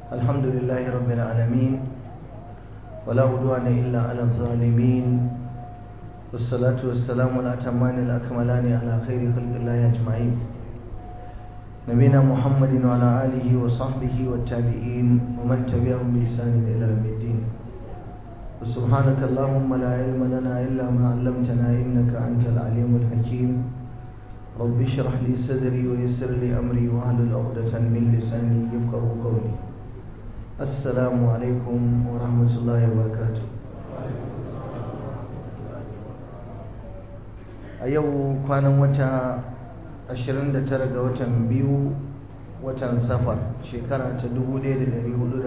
الحمد لله رب العالمين ولا عدوان إلا على الظالمين والصلاة والسلام الأتمان الأكملان على خير خلق الله أجمعين نبينا محمد وعلى آله وصحبه والتابعين ومن تبعهم بإحسان إلى يوم الدين وسبحانك اللهم لا علم لنا إلا ما علمتنا إنك أنت العليم الحكيم رب اشرح لي صدري ويسر لي أمري واحلل عقدة من لساني يفقه قولي السلام عليكم ورحمة الله وبركاته a yau kwanan wata 29 ga watan biyu watan safar shekara ta 1441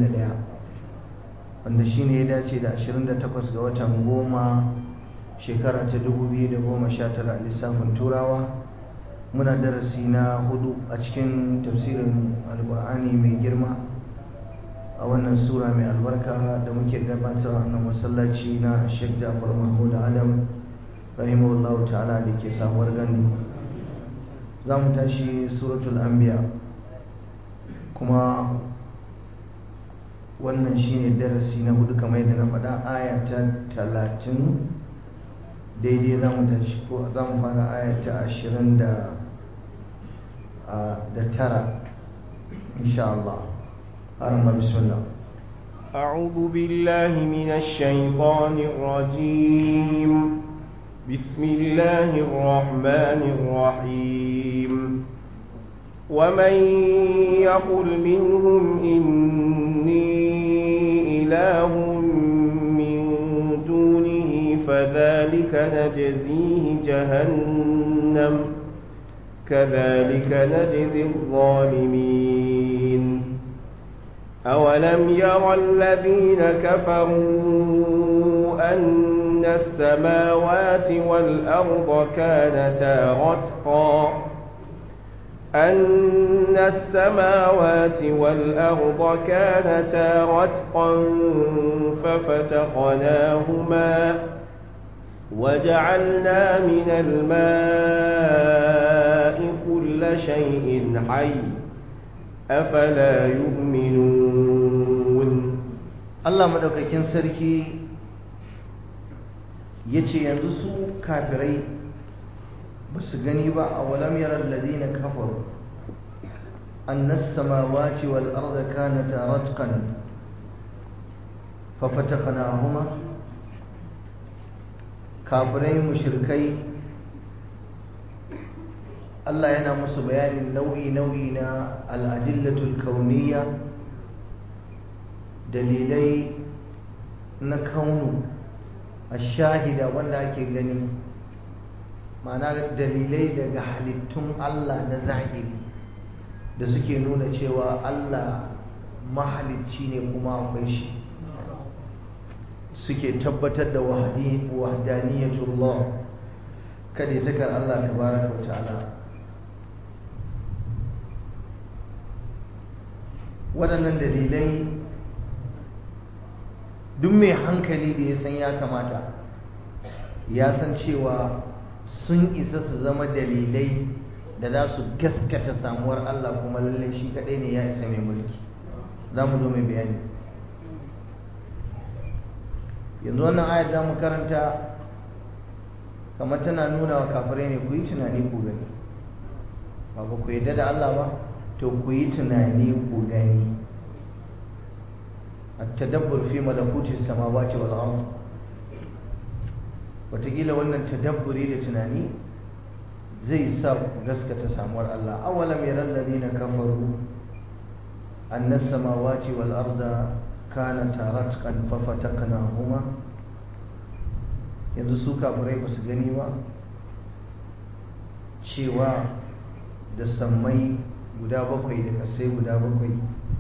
wanda shi ne ya dace da 28 ga watan goma shekara ta 2019 a lissafin turawa muna darasi na hudu a cikin tafsirin alkur'ani mai girma a wannan sura mai albarka da muke gabatar a nan masallaci na sheikh jafar mahmud adam rahimahullahu ta'ala da ke samuwar gandu za mu tashi suratul anbiya kuma wannan shine darasi na hudu kamar yadda na faɗa aya ta talatin daidai za mu tashi ko za mu fara aya ta ashirin da tara insha Allah أرمى بسم الله أعوذ بالله من الشيطان الرجيم بسم الله الرحمن الرحيم ومن يقل منهم إني إله من دونه فذلك نجزيه جهنم كذلك نجزي الظالمين أولم يرى الذين كفروا أن السماوات والأرض كانتا رتقا أن السماوات والأرض كانتا رتقا ففتقناهما وجعلنا من الماء كل شيء حي أفلا يؤمنون Allah madaukakin sarki ya ce yanzu su kafirai ba su gani ba a walam yaran ladina kafaru annas samawati wal arda kanata ratqan fa fataqnahuma kafirai mushrikai Allah yana musu bayanin nau'i nau'i na al'adillatul kauniyya dalilai na kaunu shahida wanda ake gani ma'ana dalilai daga halittun Allah na zahiri da suke nuna cewa Allah mahalicci ne kuma akwai shi suke tabbatar da wahdaniyatullah kada takar Allah tabaraka wa ta'ala waɗannan dalilai duk mai hankali da ya san ya kamata ya san cewa sun isa su zama dalilai da za su gaskata samuwar Allah kuma lallai shi kaɗai ne ya isa mai mulki za mu zo mai bayani yanzu wannan ayat za mu karanta kamar tana nuna wa kafirai ne ku yi tunani ku gani ba ku yadda da Allah ba to ku yi tunani ku gani التدبر في ملكوت السماوات والأرض wataƙila wannan tadabburi da tunani zai sa ku gaskata samuwar Allah awalam yaral ladina kafaru anna samawati wal arda kanata ratqan fa fataqnahuma yanzu su kafirai ba su gani ba cewa da sammai guda bakwai da kasai guda bakwai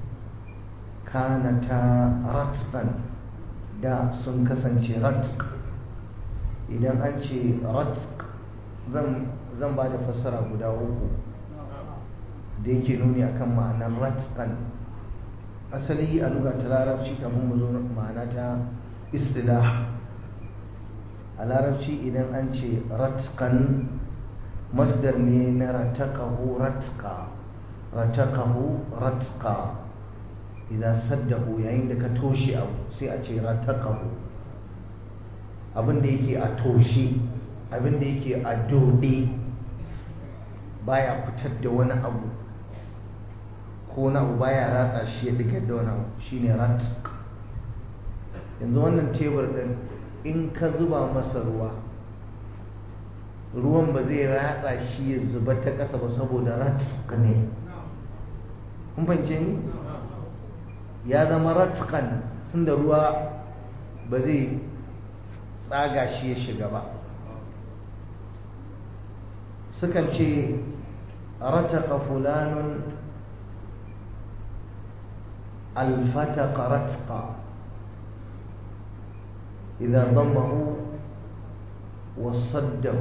kanata ratqan da sun kasance ratq idan an ce ratq zan ba da fassara guda uku da yake nuni akan ma'anar ratqan asali a luga ta larabci kafin mu zo ma'ana ta istilah a larabci idan an ce ratqan masdar ne na rataqahu ratqa rataqahu ratqa idan saddahu yayin da ka toshe abu sai a ce rataqahu abin da yake a toshe abin da yake a dode baya fitar da wani abu ko na abu baya ratsa shi ya digar da wani abu shine ratq yanzu wannan tebur din in ka zuba masa ruwa ruwan ba zai ratsa shi ya zuba ta ƙasa ba saboda ratq ne kun fahimce ni ya zama ratqan sun da ruwa ba zai tsaga shi ya shiga ba sukan ce rataqa fulanun alfataqa ratqa إذا ضمه وصده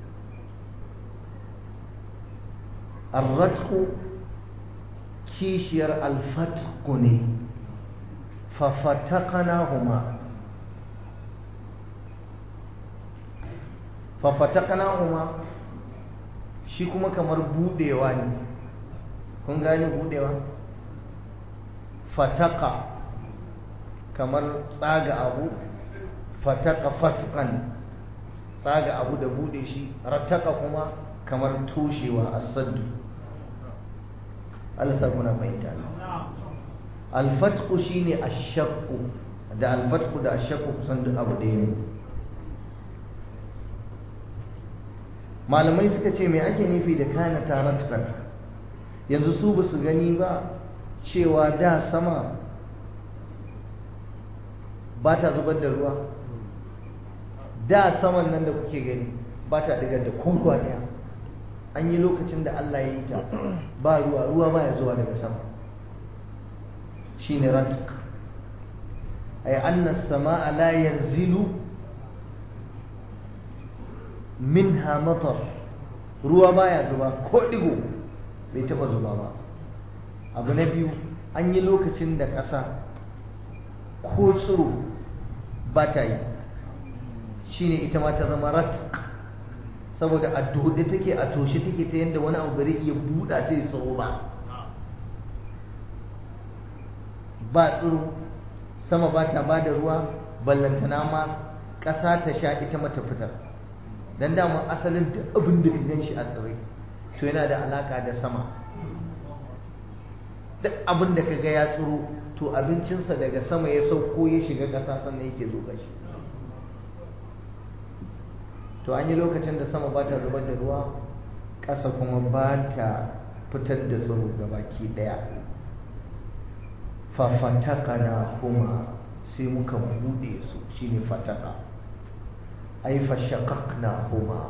الرتق كيشير الفتقني ففتقناهما ففتقناهما shi kuma kamar budewa ne kun gani budewa fataka kamar tsaga abu fataka fatkan tsaga abu da bude shi rataka kuma kamar toshewa asaddu Allah sa kuna fahimta alfatku shine ashaqqu da alfatku da ashaqqu kusan duk abu ɗaya ne malamai suka ce me ake nufi da kana taratkan yanzu su ba su gani ba cewa da sama ba ta zubar da ruwa da saman nan da kuke gani ba ta digar da kowa daya an yi lokacin da Allah ya yi ta ba ruwa ruwa ba ya zuwa daga sama shine ratq ay anna as-samaa la yanzilu minha matar ruwa baya zuba ko digo bai taba zuba ba abu na biyu an yi lokacin da ƙasa ko tsiro ba ta yi shine ita ma ta zama rat saboda a dode take a toshe take ta yadda wani abu bari iya buɗa ta yi tsoro ba ba tsiro sama ba ta ba da ruwa ballantana ma ƙasa ta sha ita mata fitar don daman asalin da abin da gan shi a tsire to yana da alaka da sama duk abin da ka ga ya tsiro to abincinsa daga sama ya sauko ya shiga ƙasa sannan yake zo shi to an yi lokacin da sama ba ta zubar da ruwa ƙasa kuma ba ta fitar da tsiro ga baki ɗaya fafataka na kuma sai muka buɗe su shine fataka ai fashakak na kuma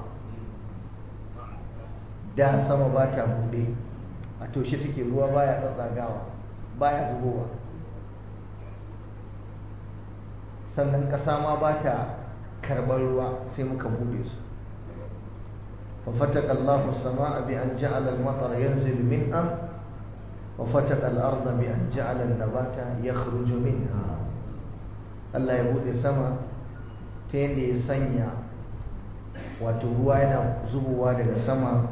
da sama ba ta buɗe a toshe take ruwa baya tsatsagawa baya zubowa sannan ƙasa ma ba ta karɓar ruwa sai muka bude su ففتق الله السماء بأن جعل المطر ينزل منها وفتق الأرض بأن جعل النبات يخرج منها Allah ya bude sama ta yadda ya sanya wato ruwa yana zubowa daga sama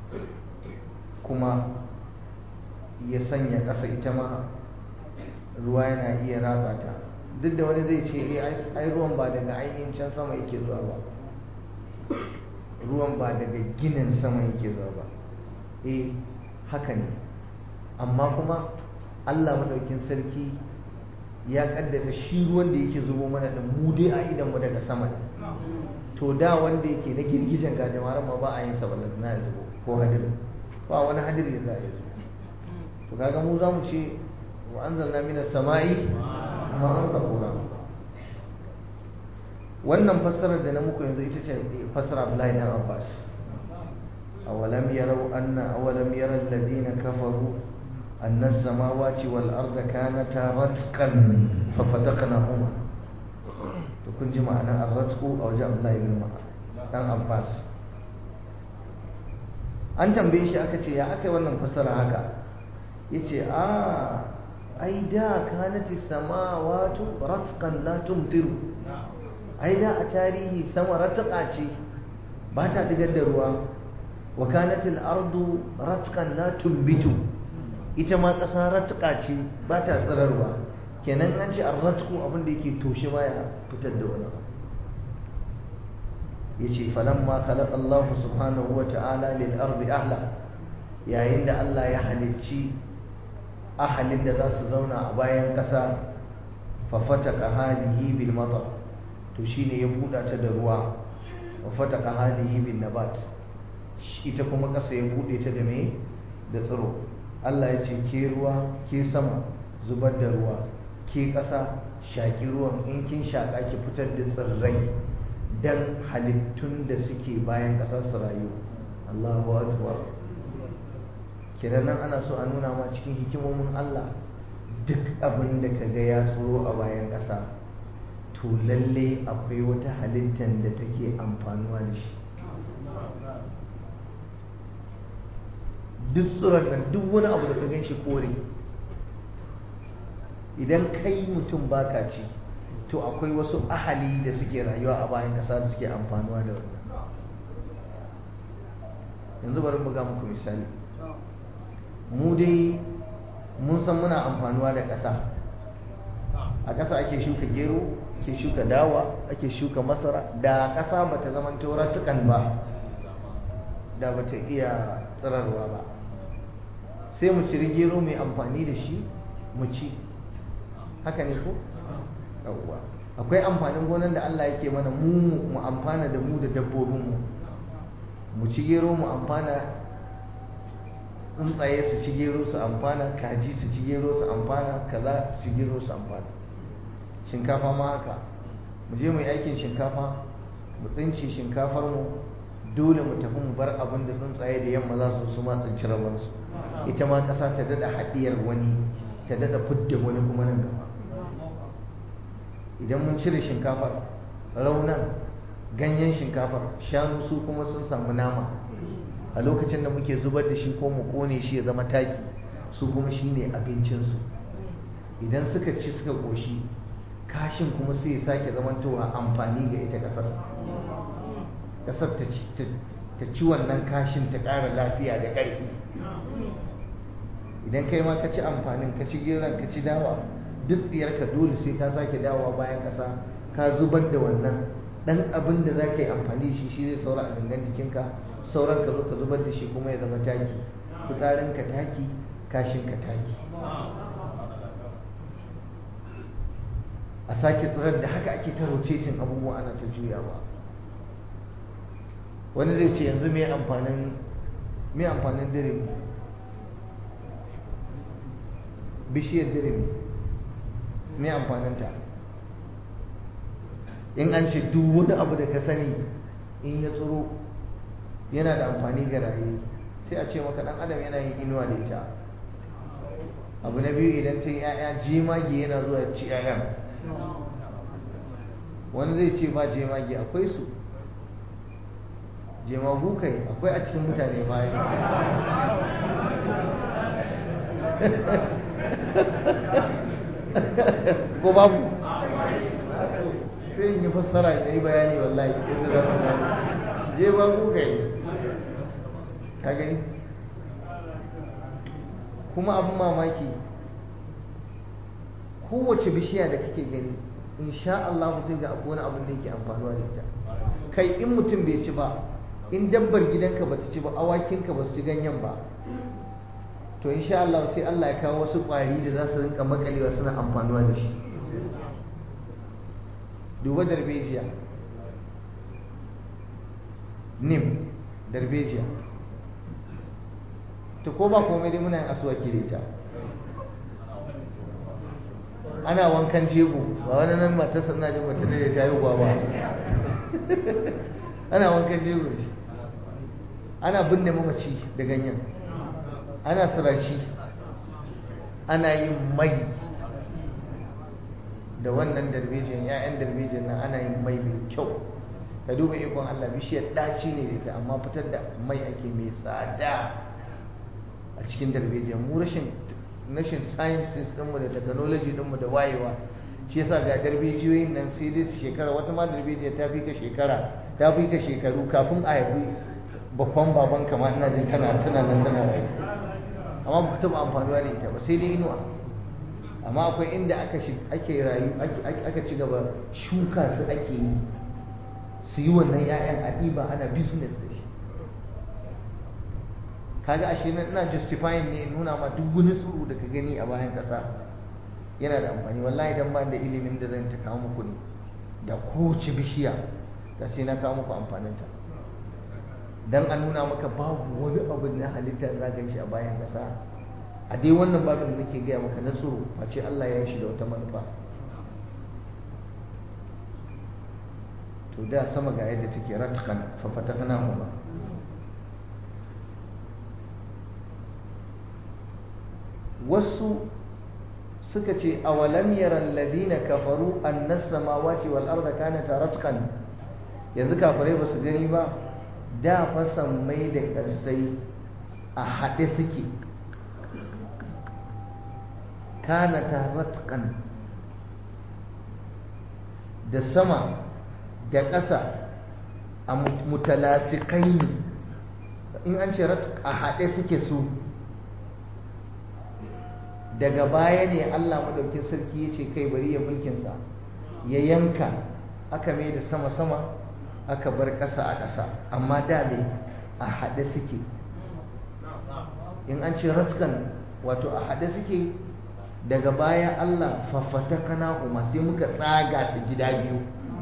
kuma ya sanya ƙasa ita ma ruwa yana iya ratsa ta duk da wani zai ce ai ruwan ba daga ainihin can sama yake zuwa ba ruwan ba daga ginin sama yake zuwa ba eh haka ne amma kuma Allah madaukin sarki ya kaddara shi ruwan da yake zubo mana da mu dai a idan mu daga sama to da wanda yake na girgijen gajamaran ma ba a yin sa na ya zubo ko hadiri ba wani hadiri da za a yi zubo to kaga mu za mu ce wa anzalna minas sama'i ma'an qahura wannan fassarar da na muku yanzu ita ce fassara Abdullahi dan Abbas awalam yarau anna awalam yara alladhina kafaru anna as-samawati wal arda kanata ratqan fa fataqnahuma to kun ji ma'anar ar-ratqu a wajen Abdullahi ibn dan Abbas an tambaye shi aka ce ya aka yi wannan fassara haka yace a ai da kanati samawatu ratqan la tumtiru ai da a tarihi sama ratqa ce ba ta digar da ruwa wa kanat al-ardu ratqan la tumbitu ita ma ƙasa ratuka ce ba ta tsirarwa kenan an ce an ratku abin da yake toshe ma ya fitar da wani ya ce falamma khalaqa Allah subhanahu wa ta'ala lil ardi ahla yayin da Allah ya halicci ahalin da za su zauna a bayan ƙasa fa fataka hadihi bil matar to shine ya buɗa ta da ruwa wa fataka hadihi bin nabat ita kuma ƙasa ya buɗe ta da me da tsiro Allah ya ce ke ruwa ke sama zubar da ruwa ke ƙasa shaƙi ruwan in kin shaƙa ki fitar da tsirrai dan halittun da suke bayan ƙasa su rayu Allahu akbar kenan nan ana so a nuna ma cikin hikimomin Allah duk abin da ka ga ya tsoro a bayan ƙasa to lalle akwai wata halittar da take amfanuwa da shi duk tsoron nan duk wani abu da ka gan shi kore idan kai mutum baka ci to akwai wasu ahali da suke rayuwa a bayan ƙasa da suke amfanuwa da wannan yanzu bari mu ga muku misali mu dai mun san muna amfanuwa da ƙasa a ƙasa ake shuka gero ake shuka dawa ake shuka masara da ƙasa ba ta zama tauratukan ba da ba ta iya tsirarwa ba sai mu ciri gero mai amfani da shi mu ci haka ne ko? yawwa akwai amfanin gonan da Allah yake mana mu mu amfana da mu da dabbobinmu mu ci gero mu amfana tsuntsaye su ci gero su amfana kaji su ci gero su amfana kaza su ci gero su amfana shinkafa ma haka mu je mu yi aikin shinkafa mu tsinci shinkafar mu dole mu tafi mu bar abin da tsuntsaye da yamma za su su ma tsinci rabansu ita ma ƙasa ta dada haɗiyar wani ta dada fidda wani kuma nan gaba idan mun cire shinkafar raunan ganyen shinkafar shanu su kuma sun samu nama a lokacin da muke zubar da shi ko mu kone shi ya zama taki su kuma shi ne abincinsu idan suka ci suka ƙoshi kashin kuma sai ya sake zamantowa amfani ga ita ƙasar ƙasar ta ci wannan kashin ta ƙara lafiya da ƙarfi idan kai ma ka ci amfanin ka ci geron ka ci dawa duk tsiyarka dole sai ka sake dawowa bayan ƙasa ka zubar da wannan ɗan abin da za ka yi amfani shi shi zai saura a gangan jikinka sauran ka zo ka zubar da shi kuma ya zama taki fitsarin ka taki kashin ka taki a sake tsirar da haka ake ta rotating abubuwa ana ta juyawa wani zai ce yanzu mai amfanin mai amfanin dirimi bishiyar dirimi mai amfaninta in an ce duk wani abu da ka sani in ya tsoro yana da amfani ga raye sai a ce maka dan adam yana yin inuwa da ita abu na biyu idan ta yi 'ya'ya jemage yana zuwa ya ci 'ya'yan wani zai ce ba jemage akwai su jemagu kai akwai a cikin mutane bayan ko babu sai in yi fassara da yi bayani wallahi yadda za ku gani jemagu kai ka gani kuma abin mamaki kowace bishiya da kake gani insha Allah sai ga akwai wani abin da yake amfanuwa da ita kai in mutum bai ci ba in dabbar gidanka ba ta ci ba awakinka ba su ci ganyen ba to insha Allah sai Allah ya kawo wasu ƙwari da za su rinka makalewa suna amfanuwa da shi duba darbejiya nim darbejiya to ko ba komai dai muna yin asuwaki da ita ana wankan jego ba wani nan matarsa ina jin mata da ta yi ba ana wankan jego shi ana binne mamaci da ganyen ana siraci ana yin mai da wannan darbejin ya'yan darbejin nan ana yin mai mai kyau ka duba ikon Allah bishiyar ɗaci ne da ita amma fitar da mai ake mai tsada a cikin darbejin mu rashin rashin sciences ɗinmu da technology ɗinmu da wayewa shi yasa ga darbejiyoyin nan sai dai su shekara wata ma darbejiya ta fi ka shekara ta fi ka shekaru kafin a haifi babban baban kama ina jin tana tana nan tana rayu amma ba taɓa amfanuwa da ita ba sai dai inuwa amma akwai inda aka ake rayu aka ci gaba shuka su ake yi su yi wannan 'ya'yan a ɗiba ana business da shi kaga ashe nan ina justifying ne nuna ma duk wani tsoro da ka gani a bayan ƙasa yana da amfani wallahi dan ba da ilimin da zan ta kawo muku ne da kowace bishiya da sai na kawo muku amfaninta dan a nuna maka babu wani abu na halitta za ka shi a bayan ƙasa a dai wannan babin da nake gaya maka na tsoro face Allah ya yi shi da wata manufa to da sama ga yadda take ratkan fa fatakna huma wasu suka ce awalam yara alladhina kafaru anna samawati wal arda kanata ratqan yanzu kafirai ba su gani ba da fa mai da kasai a haɗe suke kanata ratqan da sama da ƙasa a mutalasikai ne in an ce a haɗe suke su daga baya ne Allah madaukin sarki ya ce kai bari ya mulkinsa ya yanka aka mai da sama-sama aka bar ƙasa a ƙasa amma da me a haɗe suke in an ce ratkan wato a haɗe suke daga baya Allah fafata kana kuma sai muka tsaga su gida biyu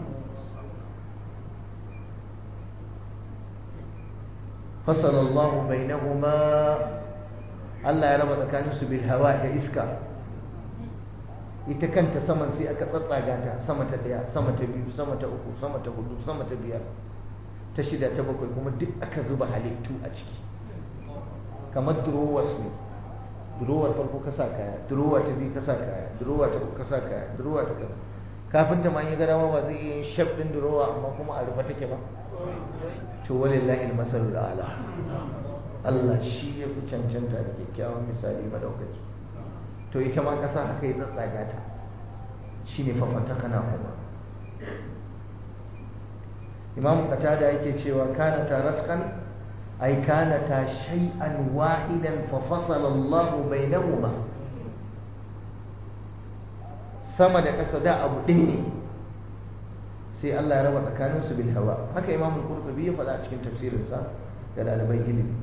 fasalallahu bainahuma Allah ya raba tsakaninsu bil hawa da iska ita kanta saman sai aka tsatsaga ta sama ta daya sama ta biyu sama ta uku sama ta hudu sama ta biyar ta shida ta bakwai kuma duk aka zuba halittu a ciki kamar drawers ne drawer farko ka sa kaya drawer ta biyu ka sa kaya drawer ta uku ka sa kaya drawer ta kaza kafin ta ma yi gadawa ba zai iya yin shaf din drawer amma kuma a rufe take ba to walillahi al-masalul a'la Allah shi ya fi cancanta da kyakkyawan misali madaukaki to ita ma ƙasa haka ya tsatsaga ta shi ne fafata kana kuma imam qatada yake cewa kana taratkan ay kana ta shay'an wahidan fa fasala Allah bainahuma sama da ƙasa da abu ɗaya ne sai Allah ya raba tsakaninsu bil hawa haka imam al-qurtubi ya faɗa a cikin tafsirinsa ga ɗaliban ilimi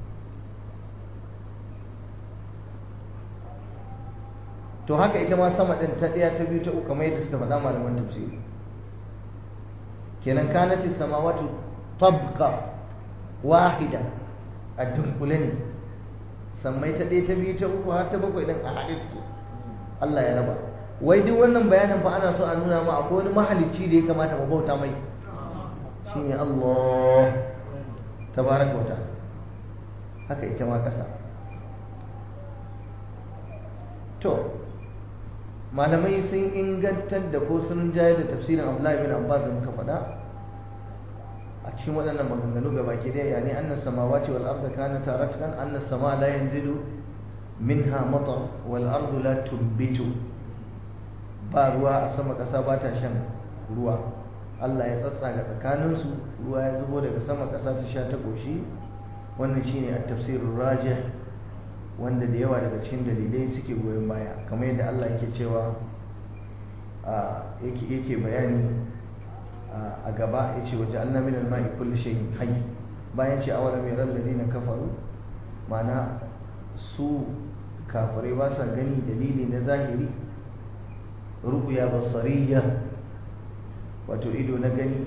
to haka ita ma sama ɗin ta ɗaya ta biyu ta uku kamar yadda suka faɗa malaman tafsiri kenan kanati samawatu tabqa wahida a dunkule ne sammai ta ɗaya ta biyu ta uku har ta bakwai ɗin a haɗe suke Allah ya raba wai duk wannan bayanin fa ana so a nuna ma akwai wani mahalicci da ya kamata mu bauta mai shine Allah tabaraka wa ta'ala haka ita ma ƙasa to malamai sun ingantar da ko sun jayar da tafsirin Abdullahi bin Abbas da muka faɗa a cikin waɗannan maganganu ga baki ɗaya yani annas samawati wal arda kanata ratqan annas sama la yanzilu minha matar wal ardu la tumbitu ba ruwa a sama ƙasa ba ta shan ruwa Allah ya tsatsaga tsakaninsu ruwa ya zubo daga sama ƙasa ta sha ta ƙoshi wannan shine at-tafsirur rajih wanda da yawa daga cikin dalilai suke goyon baya kamar yadda Allah yake cewa yake yake bayani a gaba yace waje anna min al-ma'i kulli shay'in hayy bayan ce awalam yaral ladina kafaru ma'ana su kafirai ba sa gani dalili na zahiri ru'ya basariya wato ido na gani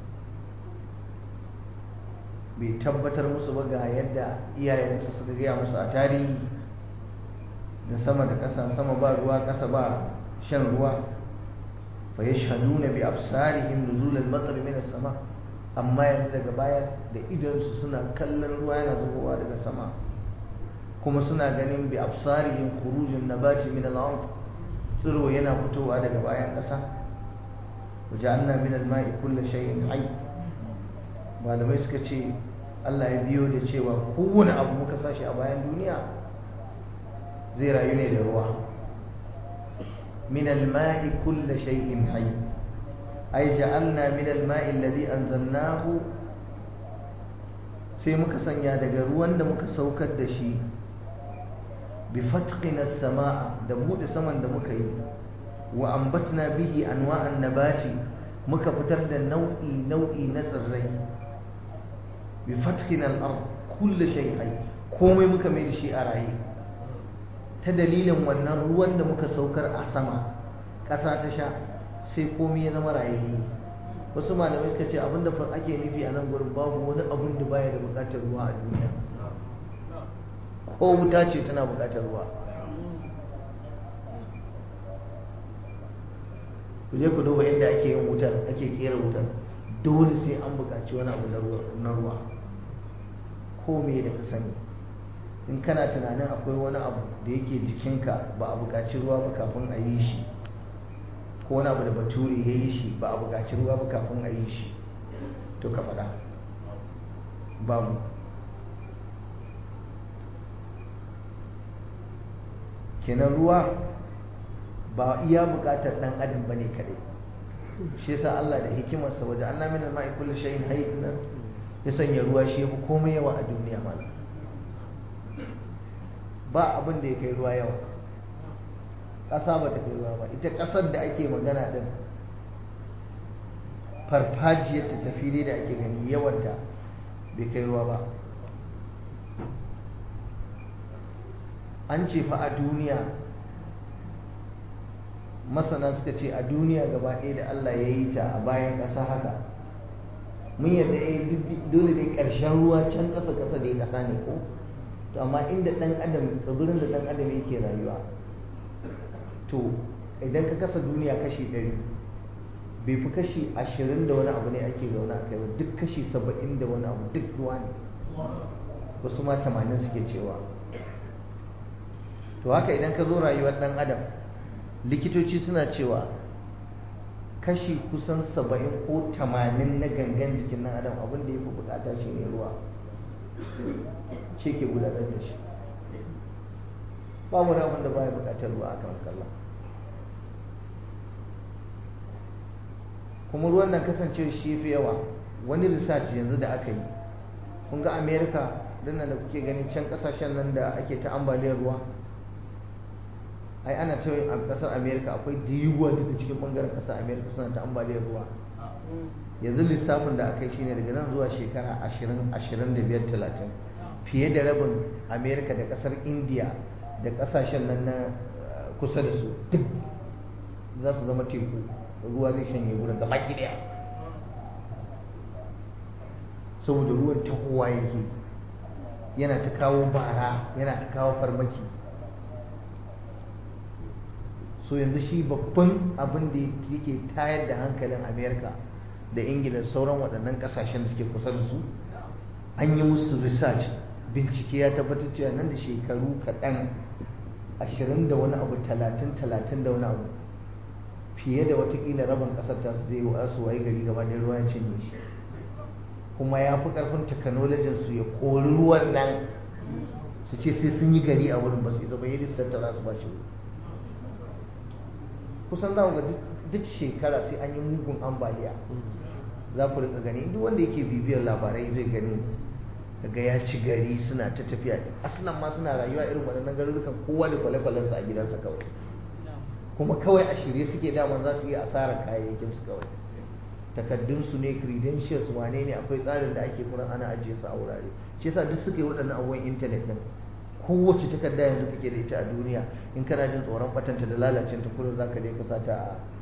bai tabbatar musu ba ga yadda iyayensu suka gaya musu a tarihi da sama da ƙasa sama ba ruwa ƙasa ba shan ruwa fa yashhaduna bi absarihim nuzul al-matar min as-sama amma yanzu daga baya da idonsu suna kallon ruwa yana zubowa daga sama kuma suna ganin bi absarihim khurujun nabati min al-ard tsiro yana fitowa daga bayan ƙasa waje'alna min al-ma'i kulli shay'in hayy malamai suka ce Allah ya biyo da cewa kowane abu muka sashi a bayan duniya zai rayu ne da ruwa min al-ma'i kulli shay'in hayy ay ja'alna min al-ma'i alladhi anzalnahu sai muka sanya daga ruwan da muka saukar da shi bi fatqina samaa da bude saman da muka yi wa ambatna bihi anwa'an nabati muka fitar da nau'i nau'i na tsirrai bi fatqina al-ard kullu shay hayy komai muka mai da shi a raye ta dalilin wannan ruwan da muka saukar a sama ƙasa ta sha sai komai ya zama rayayye wasu malamai suka ce abinda fa ake nufi a nan gurin babu wani abin da baya da buƙatar ruwa a duniya ko wuta ce tana buƙatar ruwa ku je ku duba inda ake yin wutar ake kera wutar dole sai an buƙaci wani abu na ruwa ko me da ka sani in kana tunanin akwai wani abu da yake jikinka ba a buƙaci ruwa ba kafin a yi shi ko wani abu da bature ya yi shi ba a buƙaci ruwa ba kafin a yi shi to ka faɗa babu kenan ruwa ba iya buƙatar ɗan adam ba ne kaɗai shi yasa Allah da hikimarsa waje Allah min al-ma'i kullu shay'in hayy ya sanya ruwa shi yafi komai yawa a duniya malam ba abin da ya kai ruwa yawa ƙasa ba ta kai ruwa ba ita ƙasar da ake magana ɗin farfajiyar ta tafi da ake gani yawanta bai kai ruwa ba an ce fa a duniya masana suka ce a duniya gaba ɗaya da Allah ya yi ta a bayan ƙasa haka mun yadda eh dole dai ƙarshen ruwa can ƙasa ƙasa da ya ƙasa ne ko to amma inda ɗan adam tsibirin da ɗan adam yake rayuwa to idan ka kasa duniya kashi ɗari bai fi kashi ashirin da wani abu ne ake zaune a kai ba duk kashi saba'in da wani abu duk ruwa ne wasu ma tamanin suke cewa to haka idan ka zo rayuwar ɗan adam likitoci suna cewa kashi kusan saba'in ko tamanin na gangan jikin ɗan adam abin da ya fi bukata shi ne ruwa ce ke gudanar da shi ba wani abin da baya bukatar ruwa a kan kallon kuma ruwan nan kasance shi fi yawa wani research yanzu da aka yi kun ga america dinnan da kuke ganin can kasashen nan da ake ta ambaliyar ruwa ai ana ta a kasar america akwai diyuwa daga cikin bangaren kasar america suna ta ambaliyar ruwa yanzu lissafin da aka yi shine daga nan zuwa shekara ashirin ashirin da biyar talatin fiye da rabin america da kasar india da kasashen nan na kusa da su duk za su zama teku ruwa zai shanye wurin gaba ki daya saboda ruwan tahowa yake yana ta kawo bara yana ta kawo farmaki so yanzu shi babban abin da yake tayar da hankalin america da ingila da sauran waɗannan ƙasashen da suke kusa da su an yi musu research bincike ya tabbatar cewa nan da shekaru kaɗan ashirin da wani abu talatin talatin da wani abu fiye da watakila rabin ƙasar ta su zai su waye gari gaba da ruwa ya cinye shi kuma ya fi ƙarfin technologin su ya kori ruwan nan su ce sai sun yi gari a wurin ba su zama yi tattara su ba shi kusan za ga duk shekara sai an yi mugun ambaliya za ku rika gani duk wanda yake bibiyar labarai zai gani daga ya ci gari suna ta tafiya asalan ma suna rayuwa irin waɗannan garurukan kowa da kwale-kwalensa a gidansa kawai kuma kawai a shirye suke daman za su yi asarar kayayyakin su kawai takaddunsu ne credentials wane ne akwai tsarin da ake kuran ana ajiye su a wurare shi yasa duk suka yi waɗannan abubuwan intanet din kowace takarda yanzu kake da ita a duniya in kana jin tsoron batanta da lalacin ta kullum zaka je ka sata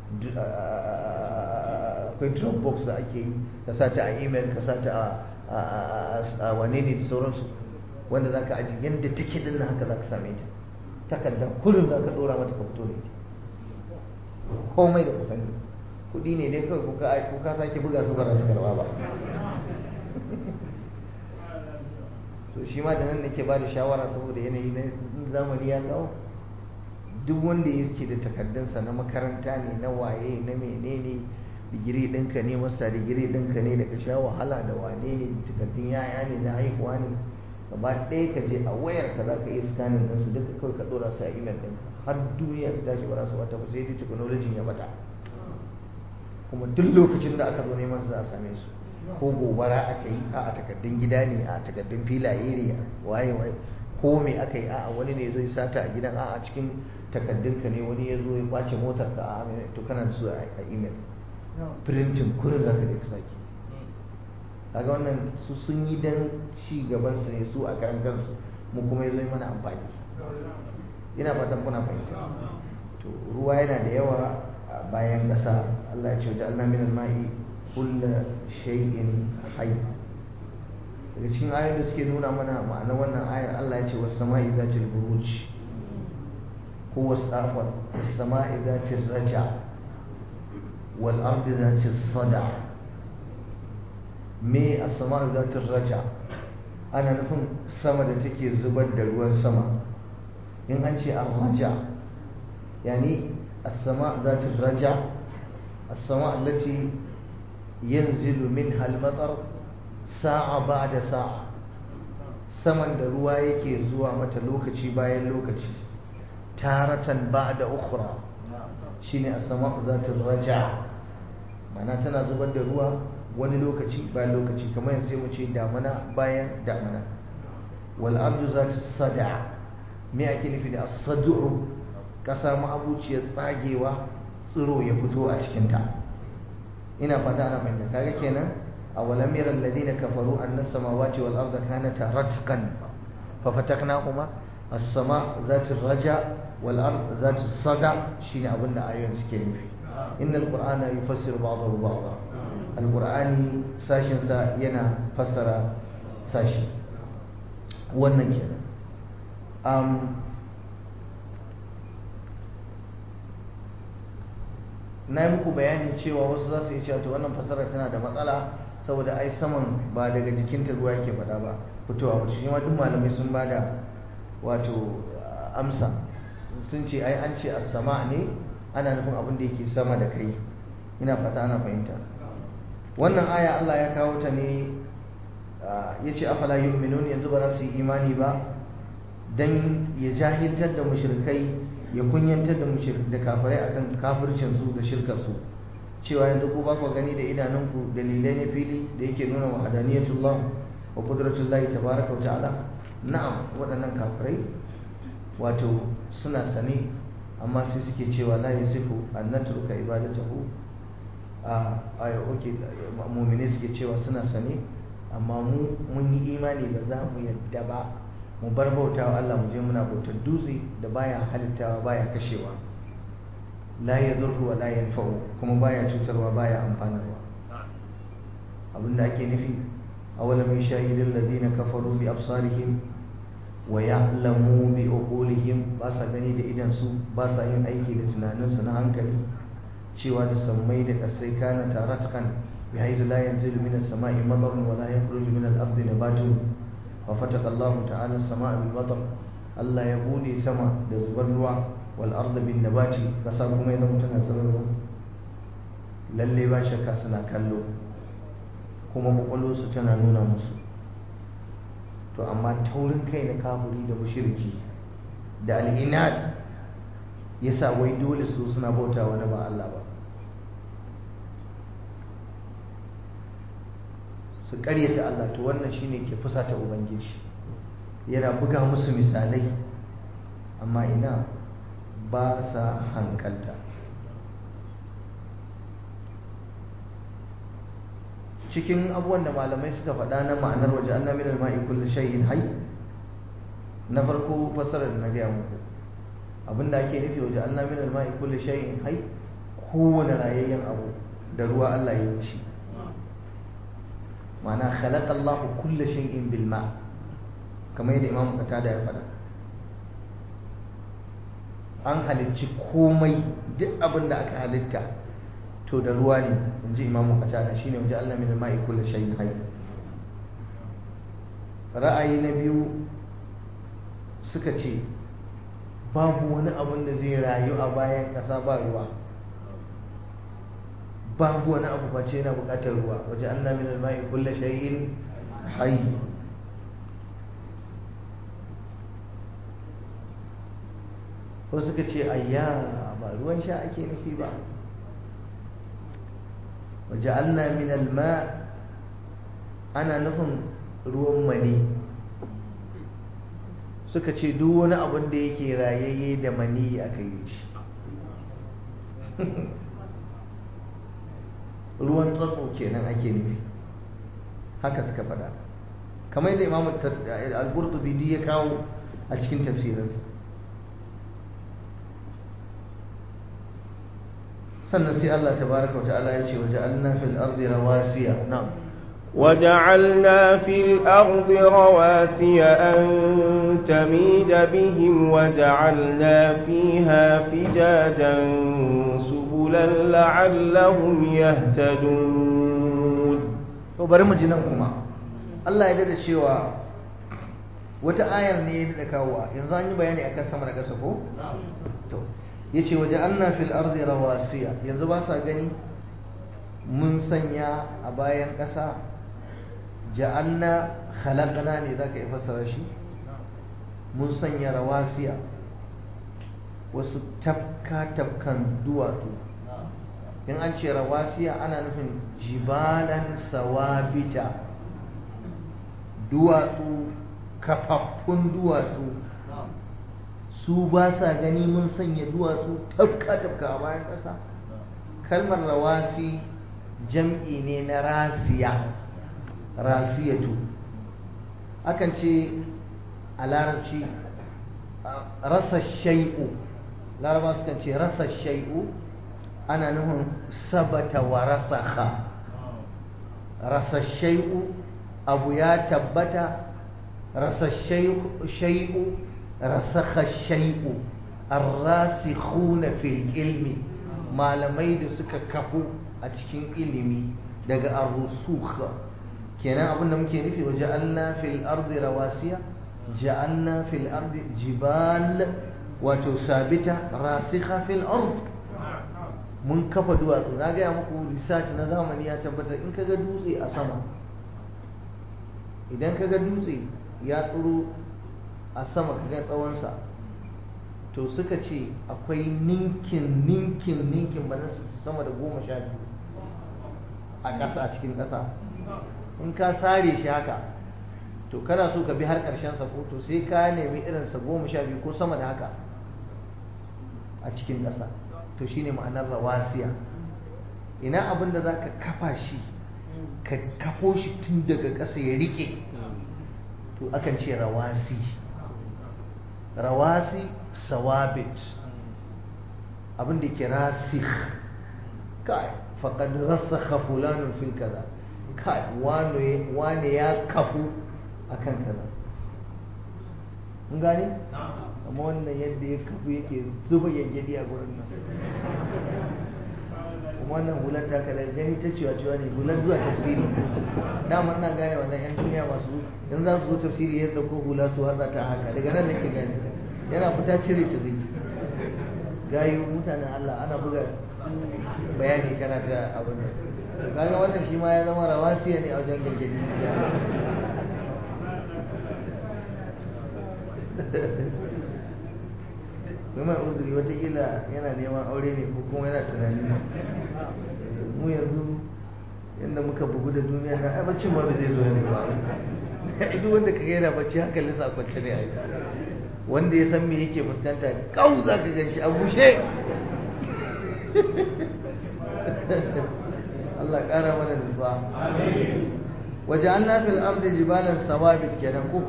a akwai dropbox da ake yi ka sata a email ka sata a wane ne da sauransu wanda zaka aji yadda take din nan haka zaka same ta takarda kullum zaka dora mata ka fito da ita komai da ka sani kuɗi ne dai kawai ko ka sake buga su ba za su karba ba to shi ma da nan nake ba da shawara saboda yanayi na zamani ya kawo duk wanda yake da takardunsa na makaranta ne na waye na menene digiri ɗinka ne masta digiri ɗinka ne da ka sha wahala da wane ne takardun yaya ne na haihuwa ne gaba ɗaya ka je a wayar ka za ka iya scanning ɗinsu duka kawai ka ɗora su a email ɗinka har duniya ta tashi ba za su wata ba sai dai technology ya bata kuma duk lokacin da aka zo neman su za a same su ko gobara aka yi a takardun gida ne a takardun filaye ne waye waye ko me aka yi a'a wani ne zai sata a gidan a'a cikin takaddunka ne wani ya zo ya kwace motar ka a'a to kana da su a email printing kurin zaka da saki kaga wannan su sun yi dan ci gaban su ne su a karan kansu mu kuma yazo mana amfani ina fatan kuna fahimta to ruwa yana da yawa a bayan ƙasa Allah ya ce wajen Allah min al-ma'i kulla shay'in hayy daga cikin ayoyin da suke nuna mana ma'ana wannan ayar Allah ya ce was sama'i zatil buruj ko was afwan was sama'i zatil raja wal ardi zatil sada me as-sama'u zatil raja ana nufin sama da take zubar da ruwan sama in an ce ar-raja yani as-sama' zatil raja as-sama' allati yanzilu minha al-matar sa'a ba da sa'a saman da ruwa yake zuwa mata lokaci bayan lokaci taratan ba da ukura shine a sama zatin raja mana tana zubar da ruwa wani lokaci bayan lokaci kamar yanzu mu ce damana bayan damana wal ardu zati sada me ake nufi da as-sad'u kasa ma'abuciyar tsagewa tsiro ya fito a cikinta ina fata ana fahimta kaga kenan أولم ير الذين كفروا أن السماوات والأرض كانتا رتقا ففتقناهما السماء ذات الرجع والأرض ذات الصدع شين أبن آيون سكين في إن القرآن يفسر بعضه بعضا القرآن ساشن سا ينا فسر ساشن wannan um, na yi muku bayani cewa wasu za su yi cewa to wannan fasara tana da matsala saboda ai saman ba daga jikinta ruwa yake faɗa ba fitowa ba shi ma duk malamai sun bada wato amsa sun ce ai an ce as-sama ne ana nufin abin da yake sama da kai ina fata ana fahimta wannan aya Allah ya kawo ta ne ya ce afala yu'minun yanzu ba za su yi imani ba dan ya jahiltar da mushrikai ya kunyantar da da kafirai akan kafircin su da shirkar su cewa yanzu ku ba ku gani da idanunku dalilai na fili da yake nuna wa hadaniyatullah wa qudratullahi tabaraka wa ta'ala na'am waɗannan kafirai wato suna sane amma sai suke cewa la yasifu an natruka ibadatahu a ayo oke mu'mini suke cewa suna sane amma mu mun yi imani ba za mu yadda ba mu bar bautawa Allah mu je muna bautar dutse da baya halittawa baya kashewa la yadurru wa la yanfa'u kuma baya cutarwa baya amfanarwa abinda ake nufi awalam yashahidul ladina kafaru bi absarihim wa ya'lamu bi uqulihim ba sa gani da idan su ba sa yin aiki da tunaninsu na hankali cewa da sammai da kasai kana taratkan bi haythu la yanzilu min as-sama'i matarun wa la yakhruju min al-ardi nabatun fa fataqa Allah ta'ala as-sama'a bil matar Allah ya bude sama da zubar ruwa wal arda bin nabati kasa kuma ya zama tana tsirarwa lalle ba shakka suna kallo kuma kwakwalwarsu tana nuna musu to amma taurin kai na kafuri da mushriki da al'inad yasa wai dole su suna bauta wani ba Allah ba su karyata Allah to wannan shine ke fusata ubangiji yana buga musu misalai amma ina ba sa hankalta cikin abubuwan da malamai suka faɗa na ma'anar waje Allah min al-ma'i kullu shay'in hayy na farko fasarar na gaya muku abinda ake nufi waje Allah min al-ma'i kullu shay'in hayy kowane rayayyen abu da ruwa Allah ya yi shi ma'ana khalaqa Allah kullu shay'in bil ma' kamar yadda Imam Qatada ya faɗa an halicci komai duk abin da aka halitta to da ruwa ne in ji imamu qatada shine wajen Allah min al-ma'i kullu shay'in hayy ra'ayi na biyu suka ce babu wani abin da zai rayu a bayan ƙasa ba ruwa babu wani abu face yana buƙatar ruwa wajen Allah min al-ma'i kullu shay'in hayy ko suka ce ayya ba ruwan sha ake nufi ba وجعلنا من الماء أنا نفهم ruwan mani suka ce duk wani abin da yake rayayye da mani aka yi shi ruwan tsatso kenan ake nufi haka suka faɗa kamar yadda imamu al-qurtubi ya kawo a cikin tafsirinsa sannan sai Allah tabaraka wa ta'ala ya ce wa ja'alna fil ardi rawasiya na'am وجعلنا في الأرض رواسي أن تميد بهم وجعلنا فيها فجاجا سبلا لعلهم يهتدون to bari mu ji nan kuma Allah ya dada cewa wata ayar ne ya dada kawowa yanzu an yi bayani akan sama da ƙasa ko to yace waje anna fil ardi rawasiya yanzu ba sa gani mun sanya a bayan ƙasa ja'alna khalaqna ne zaka yi fassara shi mun sanya rawasiya wasu tafka tafkan duwatsu in an ce rawasiya ana nufin jibalan sawabita duwatsu kafaffun duwatsu su ba sa gani mun sanya duwatsu tafka tafka a bayan ƙasa kalmar rawasi jam'i ne na rasiya rasiyatu akan ce a larabci rasa shai'u laraba sukan ce rasa shai'u ana nufin sabata wa rasaha rasa shai'u abu ya tabbata rasa shai'u rasakha shai'u arrasikhuna fil ilmi malamai da suka kafu a cikin ilimi daga arrusukh kenan abin da muke nufi wa ja'alna fil ardi rawasiya ja'alna fil ardi jibal wato sabita rasikha fil ard mun kafa duwatsu na gaya muku research na zamani ya tabbatar in kaga dutse a sama idan kaga dutse ya tsiro a sama kaga tsawonsa to suka ce akwai ninkin ninkin ninkin ba sama da goma sha biyu a ƙasa a cikin ƙasa in ka sare shi haka to kana so ka bi har ƙarshen sa ko to sai ka nemi irinsa goma sha biyu ko sama da haka a cikin ƙasa to shine ma'anar rawasiya ina abin da za ka kafa shi ka kafo shi tun daga ƙasa ya riƙe to akan ce rawasi rawasi sawabit abin da ke rasik kai faƙad rasakha fulanun fil kaza kai wane ya kafu akan kaza mun gane amma wannan yadda ya kafu yake zuba yayyadi a gurin nan kuma wannan hular ta kada gani ta cewa cewa ne hular zuwa tafsiri dama na gane wannan yan duniya masu yanzu za su zo tafsiri ya dauko hula su watsa ta haka daga nan nake gane yana fita cire ta zai gayu mutanen Allah ana buga bayani kana ta abin da kaga wannan shi ma ya zama rawasiya ne a wajen gangani mai uzuri watakila yana neman aure ne ko kuma yana tunani mu yanzu yadda muka bugu da duniya na ai baccin ma ba zai zo yanzu ba duk wanda ka gaina bacci hankalin sa kwance ne ai wanda ya san me yake fuskanta kau za ka gan shi a bushe Allah ƙara mana nutsuwa waje an fil ardi jibalan sawabit kenan ko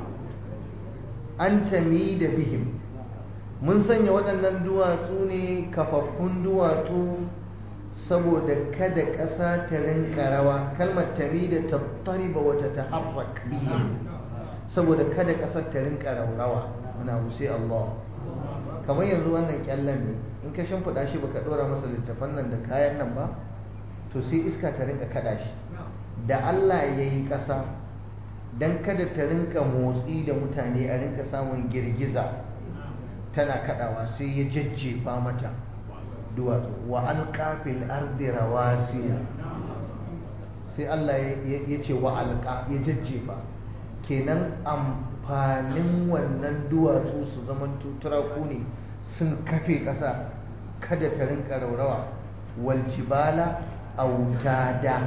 an tami da bihim mun sanya waɗannan duwatsu ne kafaffun duwatsu saboda kada ƙasa ta rinka rawa kalmar tami da tattariba wata ta harrak bihim saboda kada ƙasar ta rinka raurawa muna sai Allah kamar yanzu wannan kyallen ne in ka shimfiɗa shi baka ɗora masa littafan nan da kayan nan ba to sai iska ta rinka kaɗa shi da Allah ya yi ƙasa don kada ta rinka motsi da mutane a rinka samun girgiza tana kaɗawa sai ya jajjefa mata duwatsu wa alƙafil ardi rawasiya sai Allah ya ce wa alƙa ya jajjefa kenan amfanin wannan duwatsu su zama turaku ne sun kafe ƙasa kada ta rinka raurawa waljibala autada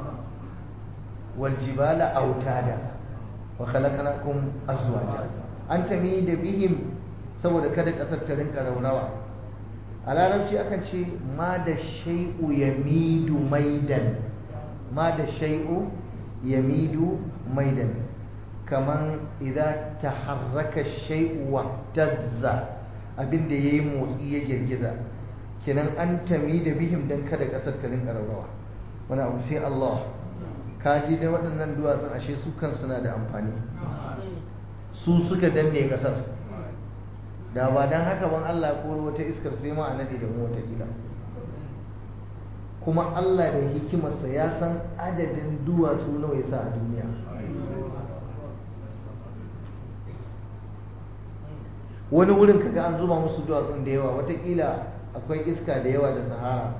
waljibala autada wa khalaqnakum azwaja an tami da bihim saboda kada ƙasar ta rinka raurawa a larabci akan ce ma da shai'u ya midu maidan ma da shai'u ya midu maidan kamar idan ta harraka shai'u wa tazza abinda ya yi motsi ya girgiza kenan an tami da bihim don kada ƙasar ta rinka raurawa wani abu sai Allah kaji da waɗannan duwatsun ashe su kansu na da amfani su suka danne ƙasar da ba don haka ban Allah ko wata iskar sai ma a nade da mu watakila kuma Allah da hikimarsa ya san adadin duwatsu nawa ya sa a duniya wani wurin kaga an zuba musu duwatsun da yawa watakila akwai iska da yawa da sahara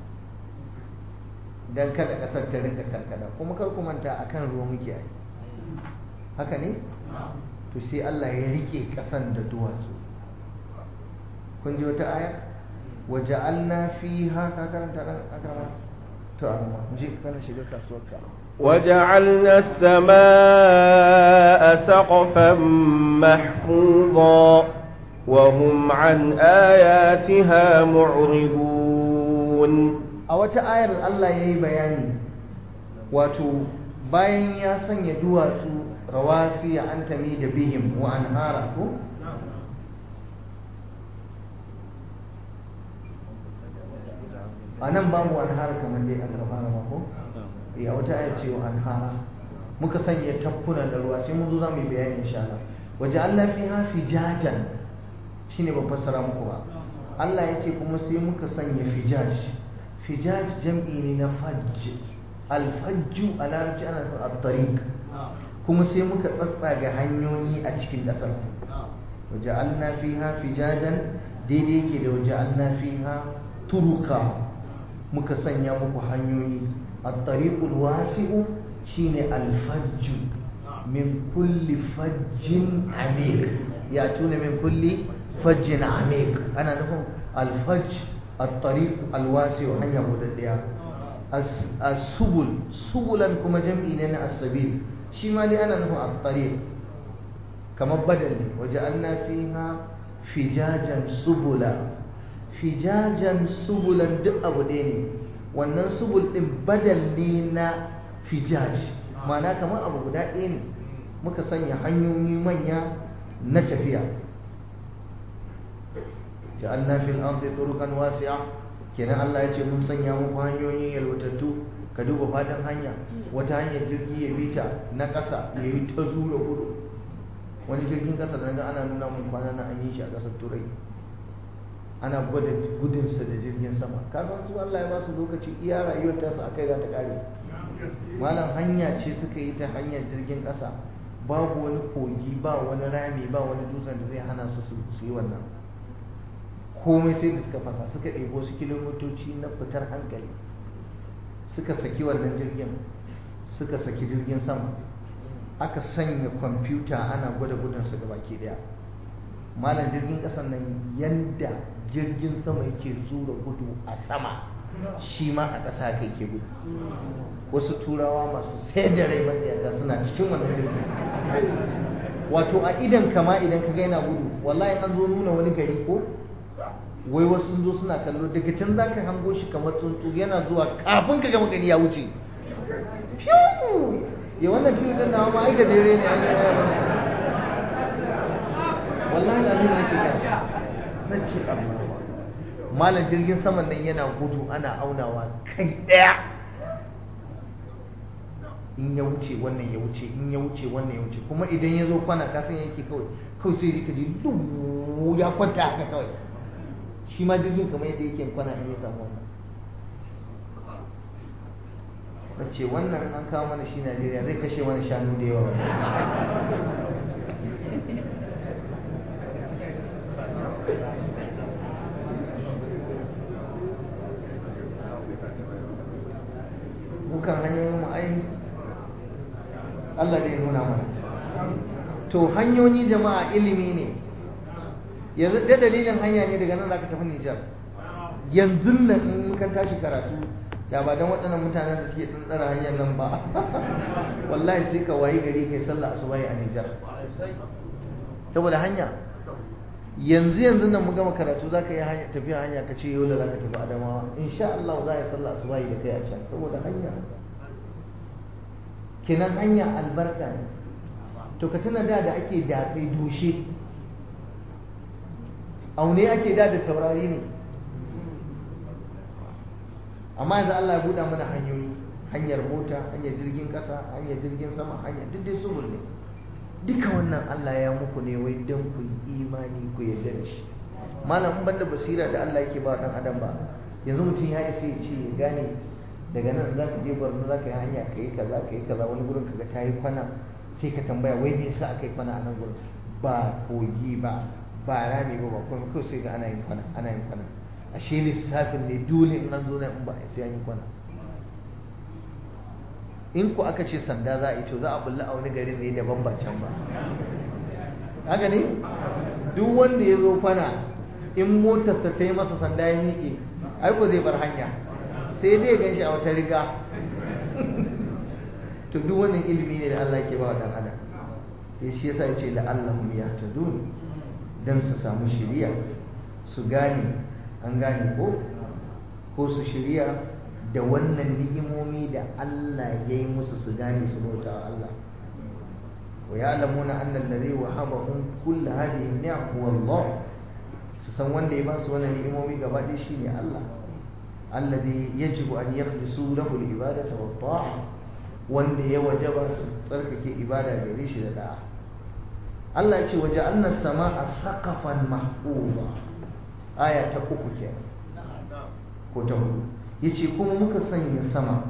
don kada kasar ta rinka karkada kuma kar ku manta akan ruwa muke yi haka ne to sai Allah ya rike kasan da duwatsu kun ji wata aya waja'alna fiha ka karanta dan akama to amma je kana shiga kasuwar ka وجعلنا السماء سقفا محفوظا وهم عن آياتها معرضون a wata ayar Allah ya yi bayani wato bayan ya sanya duwatsu rawasi ya an tami da bihim wa an hara ko a nan babu an hara kamar dai an fara mako a wata ayar ce wa an hara muka sanya tafkunan da ruwa sai mun zo za mu yi bayani insha Allah waje Allah fi hafi jajan shine ban fassara muku ba Allah ya ce kuma sai muka sanya fijaj fijaj jam'i ne na fajj alfajju a larabci ana nufin at-tariq kuma sai muka tsatsaga hanyoyi a cikin ƙasar waja'alna fiha fijajan daidai yake da waja'alna fiha turuka muka sanya muku hanyoyi at-tariqul wasi'u shine alfajju min kulli fajjin amiq ya tuna min kulli fajjin amiq ana nufin alfajj الطريق الواسع hanya budaddiya as-subul subulan kuma jam'i ne na as-sabil shi ma dai ana nufin at-tariq kamar badal ne waja'alna fiha fijajan subula fijajan subulan duk abu ɗaya ne wannan subul ɗin badal ne na fijaj ma'ana kamar abu guda ɗaya ne muka sanya hanyoyi manya na tafiya ja'alna fil ardi turuqan wasi'a kenan Allah ya ce mun sanya muku hanyoyin yalwatattu ka duba fadin hanya wata hanyar jirgi ya bi ta na ƙasa ya yi ta zuwa gudu wani jirgin ƙasa da ga ana nuna mun kwana na an yi shi a ƙasar turai ana gwada gudunsa da jirgin sama ka san su Allah ya ba su lokaci iya rayuwar ta su akai za ta kare malam hanya ce suka yi ta hanyar jirgin ƙasa babu wani kogi ba wani rami ba wani dutsen da zai hana su su yi wannan komai sai da suka fasa suka ɗebo su kilomitoci na fitar hankali suka saki wannan jirgin suka saki jirgin sama aka sanya kwamfuta ana gwada gudunsa ga baki ɗaya malam jirgin ƙasan nan yanda jirgin sama yake zura gudu a sama shi ma a ƙasa haka yake gudu wasu turawa masu sai da rai matsayata suna cikin wannan jirgin wato a idan kama idan ka ga yana gudu wallahi an zo nuna wani gari ko wai wasu sun zo suna kallo daga can za ka hango shi kamar tsuntsu yana zuwa kafin ka gama gani ya wuce ya wannan fiye ɗin nawa ma aika jere ne an yi ya bane wallahi da zai ake kan na ce malam jirgin saman nan yana gudu ana aunawa kai ɗaya in ya wuce wannan ya wuce in ya wuce wannan ya wuce kuma idan ya zo kwana kasan yake kawai kawai sai rika ji ya kwanta haka kawai shi ma jirgin kamar yadda yake kwana in ya samu wannan na ce wannan an kawo mana shi najeriya zai kashe mana shanu da yawa bukan hanyoyin mu ai Allah da ya nuna mana to hanyoyi jama'a ilimi ne yanzu da dalilin hanya ne daga nan za ka tafi Nijar yanzu nan in muka tashi karatu da ba don waɗannan mutanen da suke tsantsara hanyar nan ba wallahi sai ka wayi gari kai sallah asubahi a Nijar saboda hanya yanzu yanzu nan mu gama karatu za ka yi tafiya hanya ka ce yau da za ka tafi adamawa insha Allah za a yi sallah su bayi da kai a can saboda hanya kenan hanya albarka ne to ka tuna da da ake datsai dushe aune ake da da taurari ne amma yanzu Allah ya buɗa mana hanyoyi hanyar mota hanyar jirgin ƙasa hanyar jirgin sama hanyar duk dai subul ne duka wannan Allah ya muku ne wai don ku yi imani ku yarda da shi malam in banda basira da Allah yake ba dan adam ba yanzu mutum ya isa ya ce ya gane daga nan za ka je Borno za ka yi hanya ka yi kaza ka yi kaza wani gurin kaga ta yi kwana sai ka tambaya wai me yasa aka yi kwana a nan gurin ba kogi ba ba rami ba ba kuma kawai sai ga ana yin kwana ana yin kwana ashe lissafin ne dole in an zo nan in ba sai an yi kwana in ku aka ce sanda za a yi to za a bulla a wani garin ne daban ba can ba haka ne duk wanda ya zo kwana in motarsa ta yi masa sanda ya miƙe ai ko zai bar hanya sai dai gan shi a wata riga to duk wannan ilimi ne da Allah ke ba wa dan adam ya shi yasa ya ce la'allahum yahtadun dan su samu shiriya su gane an gane ko ko su shiriya da wannan ni'imomi da Allah ya yi musu su gane su bauta wa Allah wa ya'lamuna anna alladhi wahabahum kull hadhihi ni'am huwa Allah su san wanda ya ba su wannan ni'imomi gaba ɗaya shine Allah alladhi yajibu an yakhlisu lahu al-ibadata wa ta'a wanda ya wajaba su tsarkake ibada gare shi da da'a Allah ya ce waja'alna as-sama'a saqafan mahfuza aya ta uku kenan ko ta hudu yace kuma muka sanya sama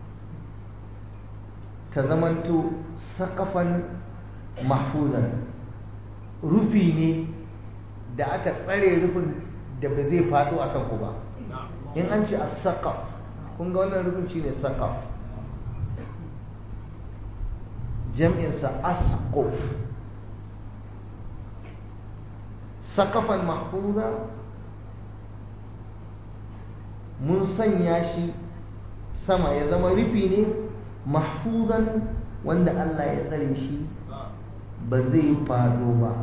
ta zamanto saƙafan mahfuzan rufi ne da aka tsare rufin da ba zai faɗo a kanku ba in an ce a saƙaf kun ga wannan rufin shi ne saƙaf jam'insa asƙof saƙafan mahfuza mun sanya shi sama ya zama rufi ne mahfuzan wanda Allah ya tsare shi ba zai fado ba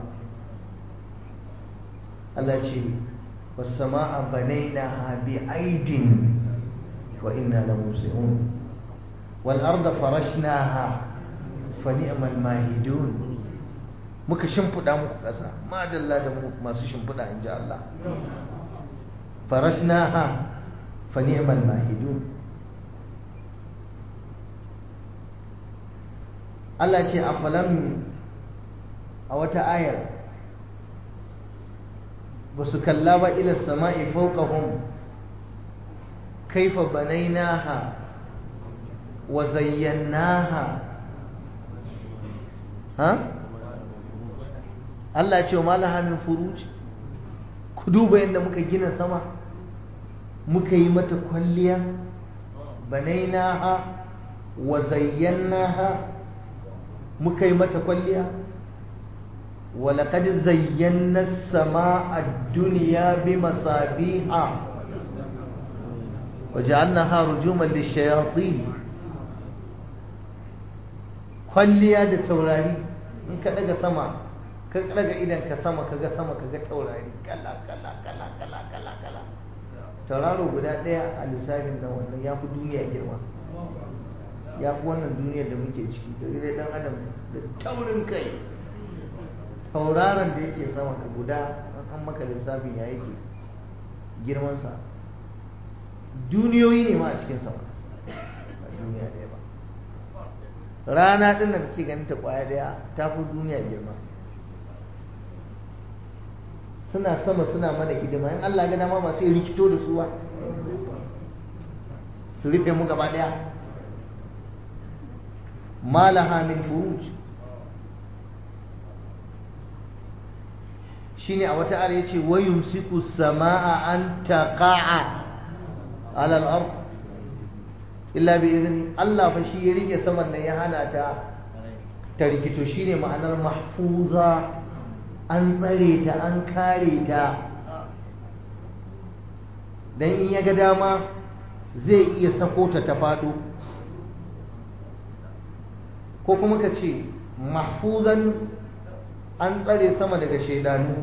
Allah ce wasama'a banainaha bi aidin wa inna la musi'un wal arda farashnaha fa ni'mal mahidun muka shimfiɗa muku ƙasa madalla da masu shimfiɗa in ji Allah farashnaha fa ni'mal mahidun Allah ce a falam a wata ayar ba su kalla ba ila sama'i fawqahum kaifa banainaha wa zayyanaha ha Allah ce wa malaha min furuj ku duba yadda muka gina sama muka yi mata kwalliya banainaha wa zayyanaha muka yi mata kwalliya ولقد زينا السماء الدنيا بمصابيح وجعلناها رجوما للشياطين kwalliya da taurari in ka daga sama ka daga idan ka sama ka ga sama ka ga taurari kala kala kala kala kala kala tauraro guda ɗaya a lissafin nan wannan ya fi duniya girma ya fi wannan duniyar da muke ciki da dai dan adam da taurin kai tauraron da yake sama ka guda an maka lissafin ya yake girmansa duniyoyi ne ma a cikin sama ba duniya ɗaya ba rana ɗin da kake ganin ta ƙwaya ɗaya ta fi duniya girma suna sama suna mana hidima in Allah ga dama ba sai rikito da su ba su rufe mu gaba ɗaya malaha min furuj shine a wata ara yace wa yumsiku samaa an taqa'a ala al-ard illa bi idni Allah fa shi ya rike saman nan ya hana ta ta rikito shine ma'anar mahfuza an tsare ta an kare ta dan in ya ga dama zai iya sako ta ta fado ko kuma ka ce mahfuzan an tsare sama daga shaidanu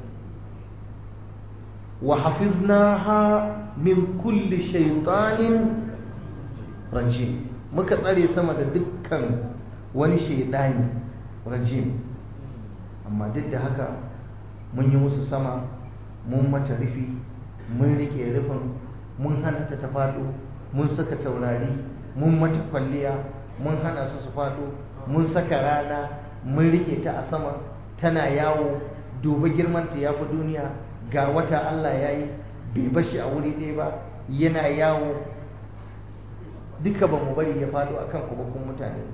wa hafiznaha min kulli shaitanin rajim muka tsare sama da dukkan wani shaidani rajim amma duk da haka mun yi musu sama mun mata rufi mun rike rufin mun hana ta ta faɗo mun saka taurari mun mata kwalliya mun hana su su faɗo mun saka rana mun rike ta a sama tana yawo duba girmanta ya fi duniya ga wata Allah ya yi bai bashi a wuri ɗaya ba yana yawo duka ba mu bari ya faɗo akan kubakun mutane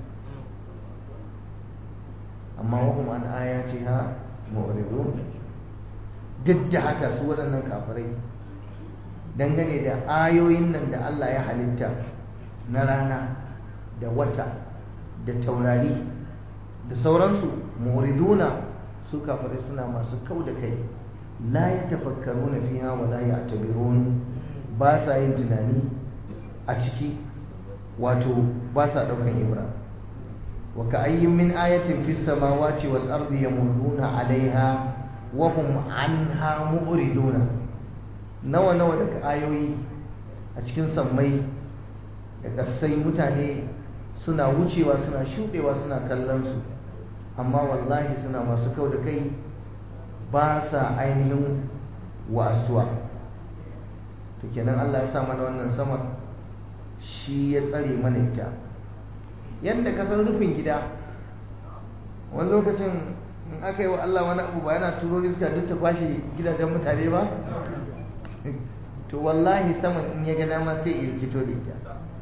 amma wahum an ayati ha mu'ridun duk da haka su waɗannan kafirai dangane da ayoyin nan da Allah ya halitta na rana da wata da taurari da sauransu mu'riduna su kafirai suna masu kau da kai la ya tafakkaru na fiha wa la ya tabirun ba sa yin tunani a ciki wato ba sa ɗaukan ibra wa ka ayyin min ayatin fi samawati wal ardi yamurruna alaiha wa hum anha mu'riduna nawa nawa daga ayoyi a cikin sammai da kasai mutane suna wucewa suna shuɗewa suna kallon su amma wallahi suna masu kau da kai ba sa ainihin wasuwa to kenan Allah ya sa mana wannan sama shi ya tsare mana ita yadda kasar rufin gida wani lokacin in aka yi wa Allah wani abu ba yana turo iska duk ta kwashe gidajen mutane ba to wallahi saman in ya ga dama sai ya rikito da ita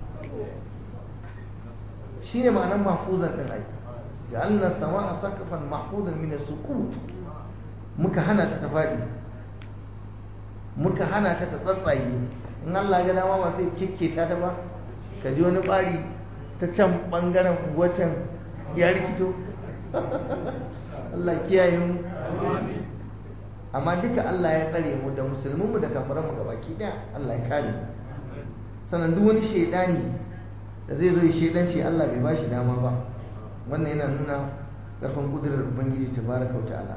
shi ne ma'anar mahfuzan ɗin ai ja'alna sama'a saqafan mahfuzan min as-suqut muka hana ta ta faɗi muka hana ta ta tsatsaye in Allah ga dama ba sai kikketa ta ba ka ji wani ɓari ta can ɓangaren wacan ya rikito Allah kiyaye mu amma duka Allah ya tsare mu da musulminmu da kafiranmu gabaki ɗaya Allah ya kare sannan duk wani shaidani da zai zo ya shaidanci Allah bai ba shi dama ba wannan yana nuna ƙarfin ƙudurar Ubangiji tabaraka wa ta'ala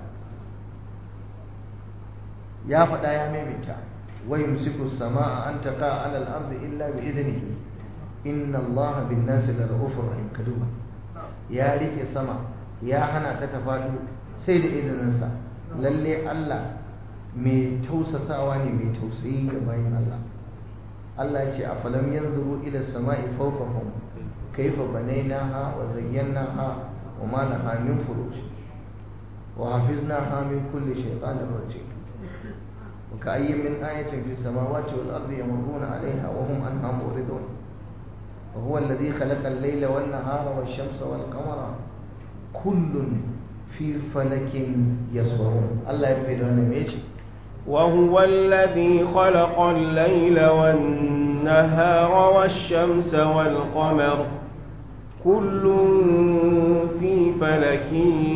ya faɗa ya maimaita wa yumsiku samaa an taqa ala al-ardi illa bi idnihi inna Allah bin nasi la ra'ufur rahim kaduba ya rike sama ya hana ta tafadu sai da izininsa lalle Allah mai tausasawa ne mai tausayi ga bayin Allah Allah ya ce a falam yanzuru ila sama'i fawqahum kayfa banaynaha wa zayyanaha wa ma laha min furuj wa hafiznaha min kulli shaytanir rajim وكأي من آية في السماوات والأرض يمرون عليها وهم عنها معرضون وهو الذي خلق الليل والنهار والشمس والقمر كل في فلك يسبحون الله يرفع لنا ميجي وهو الذي خلق الليل والنهار والشمس والقمر كل في فلك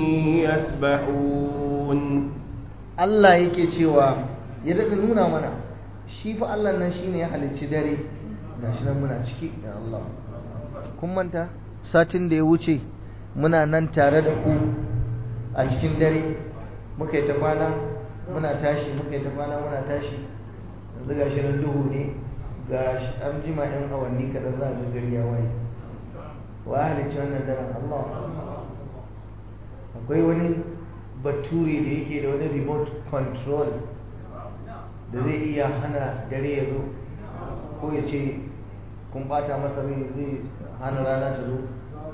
يسبحون الله yake cewa ya daɗa nuna mana shi fa Allah nan shine ya halicci dare gashi nan muna ciki ya Allah kun manta satin da ya wuce muna nan tare da ku a cikin dare muka yi ta kwana muna tashi muka yi ta kwana muna tashi yanzu gashi nan duhu ne ga an jima yan awanni kaɗan za a ga gari ya waye wa halicci wannan daren Allah akwai wani bature da yake da wani remote control da zai iya hana dare ya zo ko ya ce kun bata masa rai zai hana rana ta zo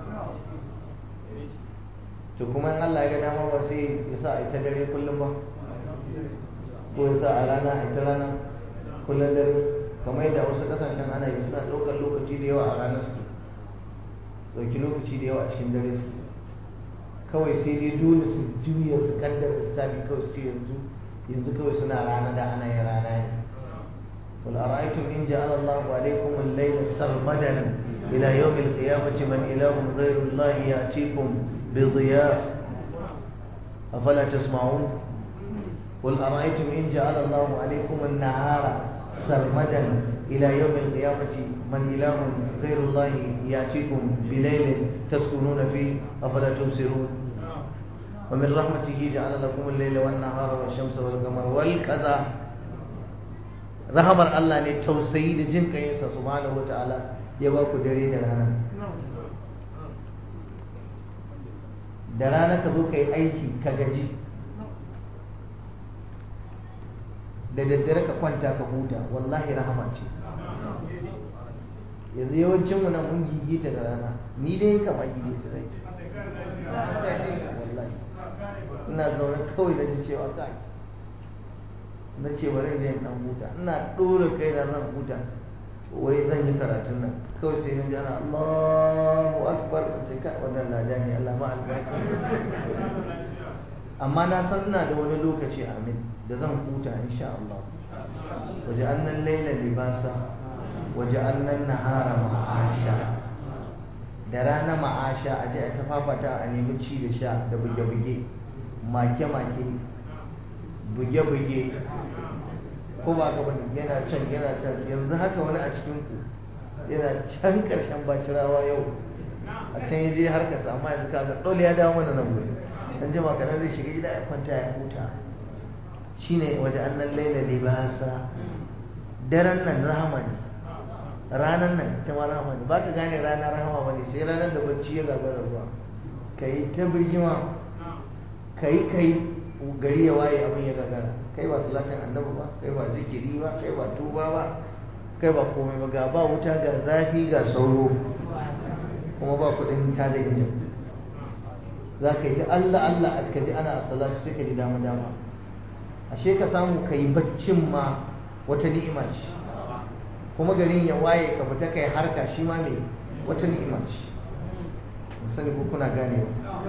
to kuma in Allah ya ga dama ba sai ya sa a ita dare kullum ba ko ya sa a rana a ita rana kullum dare kamar yadda wasu kasashen ana yi suna ɗaukar lokaci da yawa a rana suke ɗauki lokaci da yawa a cikin dare suke kawai sai dai dole su juya su kaddara lissafi kawai su ce yanzu yanzu kawai suna rana da ana yin rana ne قل أرأيتم إن جعل الله عليكم الليل سرمدا إلى يوم القيامة من إله غير الله يأتيكم بضياء أفلا تسمعون قل أرأيتم إن جعل الله عليكم النهار سرمدا إلى يوم القيامة من إله غير الله يأتيكم بليل تسكنون فيه أفلا تبصرون wa min rahmatihi ja'ala lakum al-layla wan nahara wash shamsa wal qamara wal kaza rahamar Allah ne tausayi da jin kayinsa subhanahu wataala ya ba ku dare da rana da rana ka zo ka yi aiki ka gaji da daddare ka kwanta ka huta wallahi rahama ce yanzu yawancin mu nan mun gigita da rana ni dai kama gigita rai wallahi ina zaune kawai da ji cewa kai na ce bari da yin dan huta ina ɗora kai na zan huta wai zan yi karatun nan kawai sai na ji ana Allahu akbar in ce kai wannan lada ne Allah ma albarka amma na san ina da wani lokaci amin da zan huta insha Allah waje annan laila libasa waje annan nahara ma'asha da rana ma'asha a je a tafafata a nemi ci da sha da buge-buge make-make buge-buge ko ba ka bane yana can yana can yanzu haka wani a cikin ku yana can karshen bacirawa yau a can ya je har kasa amma yanzu kaga dole ya dawo mana nan guri dan jima kana zai shiga gida ya kwanta ya huta shine waje annan laila libasa daren nan rahama ne ranan nan ita ma rahama ne baka gane rana rahama bane sai ranar da bacci ya gagara zuwa kai ta birgima kai kai gari ya waye abin ya gagara kai ba salatin annabi ba kai ba zikiri ba kai ba tuba ba kai ba komai ba ga ba wuta ga zafi ga sauro kuma ba kudin ta da injin za ka yi ta Allah Allah a ka ji ana salatu sai ka ji dama dama ashe ka samu ka yi baccin ma wata ni'ima ce kuma garin ya waye ka fita kai harka shi ma mai wata ni'ima ce sani ko kuna ganewa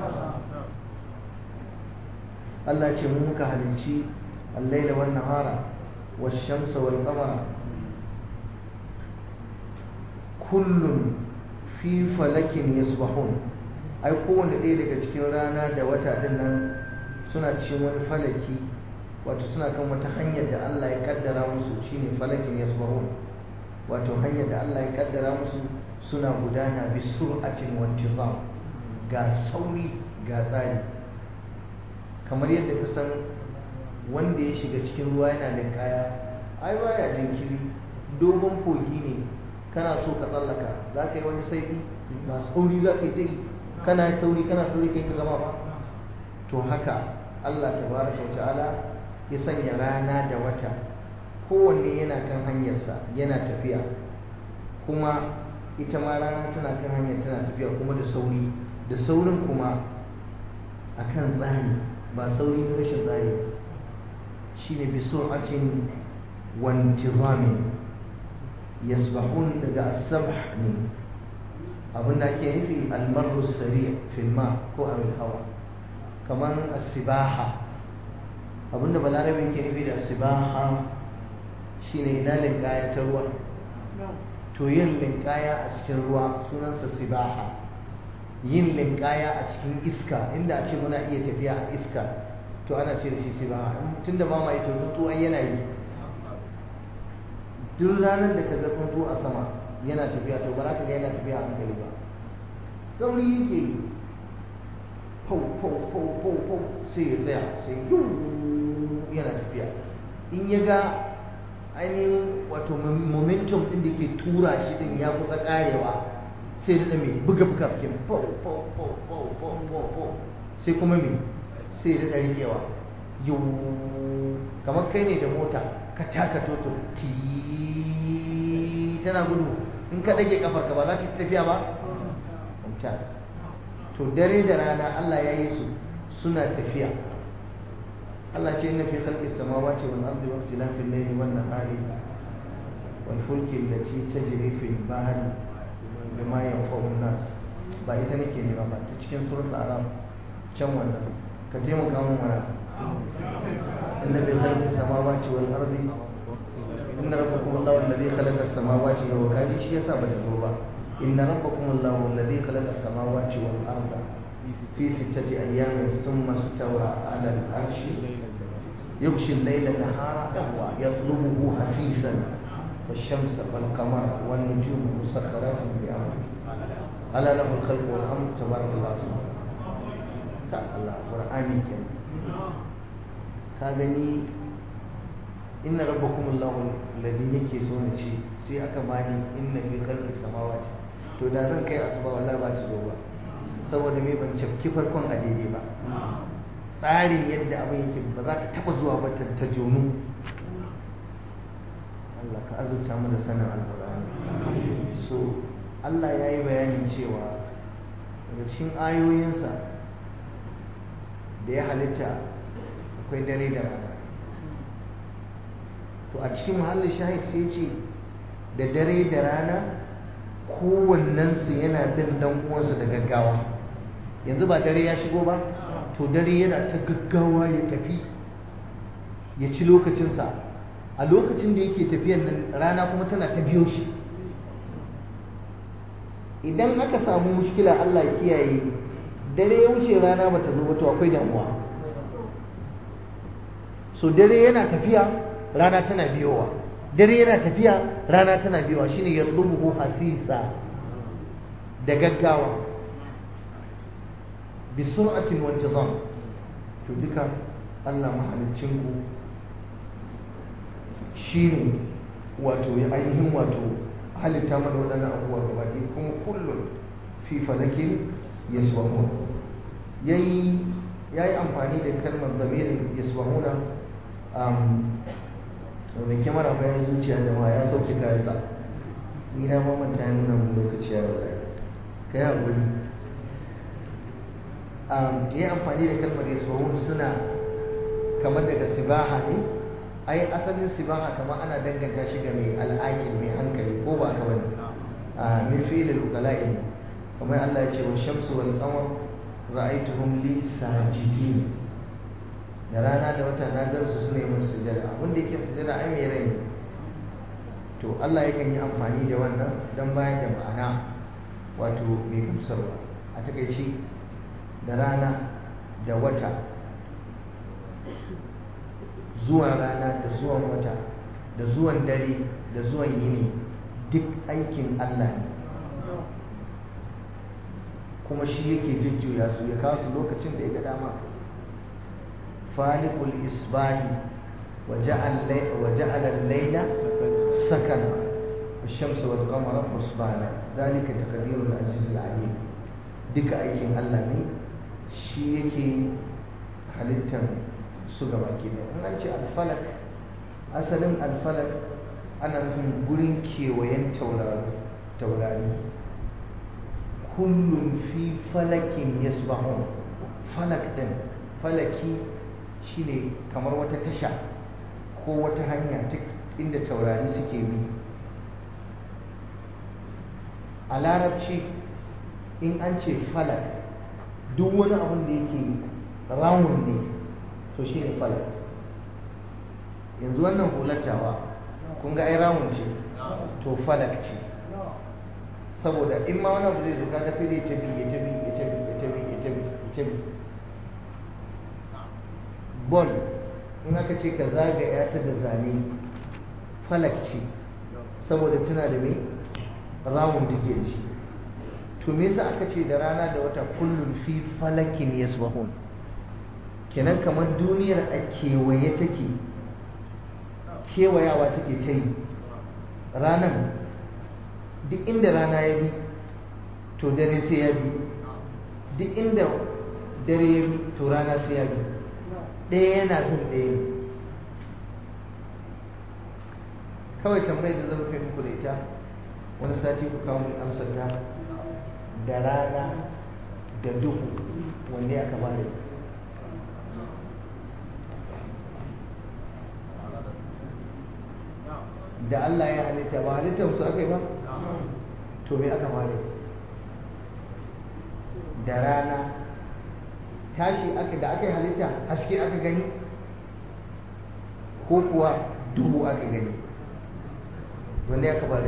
Allah ce mu muka halicci الليل والنهار والشمس والقمر كل في فلك يسبحون ai kowane ɗaya daga cikin rana da wata ɗin nan suna cikin wani falaki wato suna kan wata hanyar da Allah ya kaddara musu shine falakin yasbahun wato hanyar da Allah ya kaddara musu suna gudana bi sur'atin wa intizam ga sauri ga tsari kamar yadda ka san wanda ya shiga cikin ruwa yana da kaya ai baya jinkiri dogon kogi ne kana so ka tsallaka za ka yi wani saifi ba sauri za ka yi dai kana sauri kana sauri kai ka gama ba to haka Allah tabaraka wa ta'ala ya sanya rana da wata kowanne yana kan hanyarsa yana tafiya kuma ita ma rana tana kan hanyar tana tafiya kuma da sauri da saurin kuma akan tsari ba sauri na rashin tsari ba shine bi sur'atin wa intizamin yasbahun daga as-sabh ne abin da ake nufi al-marru sari' fil ma ko a hawa kamar as-sibaha abin da balarabe yake nufi da as-sibaha shine ina linkaya ta ruwa to yin linkaya a cikin ruwa sunansa sibaha yin linkaya a cikin iska inda a ce muna iya tafiya a iska to ana ce da shi sibaha tun da ba ma ita tsuntsu ai yana yi duk ranar da ka ga tsuntsu a sama yana tafiya to ba za ka ga yana tafiya a hankali ba sauri yake yi fau fau fau fau fau sai ya tsaya sai yuu yana tafiya in ya ga ainihin wato momentum din da ke tura shi din ya kusa karewa sai da mai buga buga fikin fau fau fau fau fau fau fau sai kuma mai sai da rikewa yau kamar kai ne da mota ka taka toto ti tana gudu in ka dage kafar ka ba za ta tafiya ba mumtaz to dare da rana Allah ya yi su suna tafiya Allah ce inna fi khalqi samawati wal ardi wa ikhtilafi al-layli wan nahari wal fulki allati tajri fi al-bahri bima yanfa'u an-nas ba ita nake nema ba ta cikin suratul araf can wannan ka taimaka mun mana inna fi khalqi samawati wal ardi inna rabbakum allahu alladhi khalaqa as-samawati wa kaji shi yasa ba ta zo ba inna rabbakum allahu alladhi khalaqa as-samawati wal arda في ستة أيام ثم استوى على العرش يغشي الليل النهار يطلبه حثيثا والشمس والقمر والنجوم مسخرات بأمره ألا له الخلق والأمر تبارك الله سبحانه ta Allah qur'ani kenan ka gani inna rabbakum Allahu alladhi yake so na ce sai aka bani inna fi khalqis samawati to da zan kai asuba wallahi ba ci zo ba saboda me ban cafki farkon a daidai ba tsarin yadda abin yake ba za ta taba zuwa ba ta jonu Allah ka azurta mu da sanin alqur'ani so Allah ya yi bayanin cewa daga cikin ayoyinsa da ya halitta akwai dare da rana to a cikin muhallin shahid sai ce da dare da rana kowannensu yana bin dan uwansa da gaggawa yanzu ba dare ya shigo ba to dare yana ta gaggawa ya tafi ya ci lokacinsa a lokacin da yake tafiyan nan rana kuma tana ta biyo shi idan aka samu mushkila Allah kiyaye dare ya wuce rana bata zo ba to akwai damuwa so dare yana tafiya rana tana biyowa dare yana tafiya rana tana biyowa shine yatlubuhu hasisa da gaggawa bi sur'atin wa intizam to duka Allah mahaliccin ku shine wato ya ainihin wato halitta mana waɗannan abubuwa gaba ɗaya kuma kullum fi falakin yasbahun yayi yayi amfani da kalmar zamirin yasbahuna mai kyamara bayan zuciya jama'a ya sauke kayansa ni na mamanta ya nuna mun lokaci ya wallahi ka yi haƙuri ya yi amfani da kalmar yasbahun suna kamar daga sibaha ne ai asalin sibaha kamar ana danganta shi ga mai al'aƙil mai hankali ko ba ka bane a min fi'il al-uqala'i ne kamar Allah ya ce wa shamsu wal qamar ra'aytuhum li sajidin da rana da wata na gan su suna yi mun sujada abin da yake sujada ai mai rai to Allah yakan yi amfani da wannan dan bayar da ma'ana wato mai gamsarwa a takaice da rana da wata zuwan rana da zuwan wata da zuwan dare da zuwan yini duk aikin Allah ne kuma shi yake jujjuya su ya kawo su lokacin da ya ga dama falikul isbahi wa ja'ala al-layla sakana الشمس والقمر حسبانا ذلك تقدير العزيز العليم duka aikin Allah ne shi yake halittar su gaba ke da in an ce alfalak asalin alfalak ana nufin gurin kewayen taurari kullum fi falakin yasbahun falak din falaki shine kamar wata tasha ko wata hanya ta inda taurari suke bi a larabci in an ce falak duk wani abin da yake rawun ne to shi ne falak yanzu wannan hulatawa kun ga ai rawun ce to falak ce saboda in ma wani abu zai zo kaga sai dai ta bi ya ta bi ya ta bi ya ta bi ya ta bi ya ta bi bol in aka ce ka zagaya ta da zane falak ce saboda tana da mai rawun take da shi to me yasa aka ce da rana da wata kullum fi falakin yasbahun kenan kamar duniyar a kewaye take kewayawa take ta yi ranan duk inda rana ya bi to dare sai ya bi duk inda dare ya bi to rana sai ya bi ɗaya yana bin ɗaya ne kawai tambayar da zan fi muku da ita wani sati ku kawo mai amsar ta da rana da duhu wanne aka bada da Allah ya halitta ba halittar su aka yi ba to me aka bada da rana tashi aka da aka yi halitta haske aka gani ko kuwa duhu aka gani wanne aka bada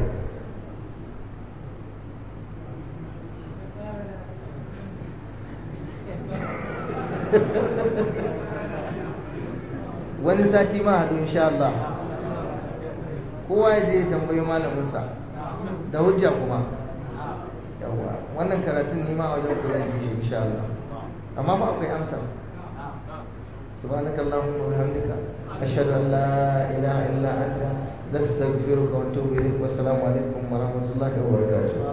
wani sati ma haɗu insha Allah kowa ya je ya tambayi malaminsa da hujja kuma yawa wannan karatun nima a wajen ku zan yi shi insha Allah amma ba akwai amsa سبحانك اللهم وبحمدك أشهد أن لا إله إلا أنت نستغفرك ونتوب إليك والسلام عليكم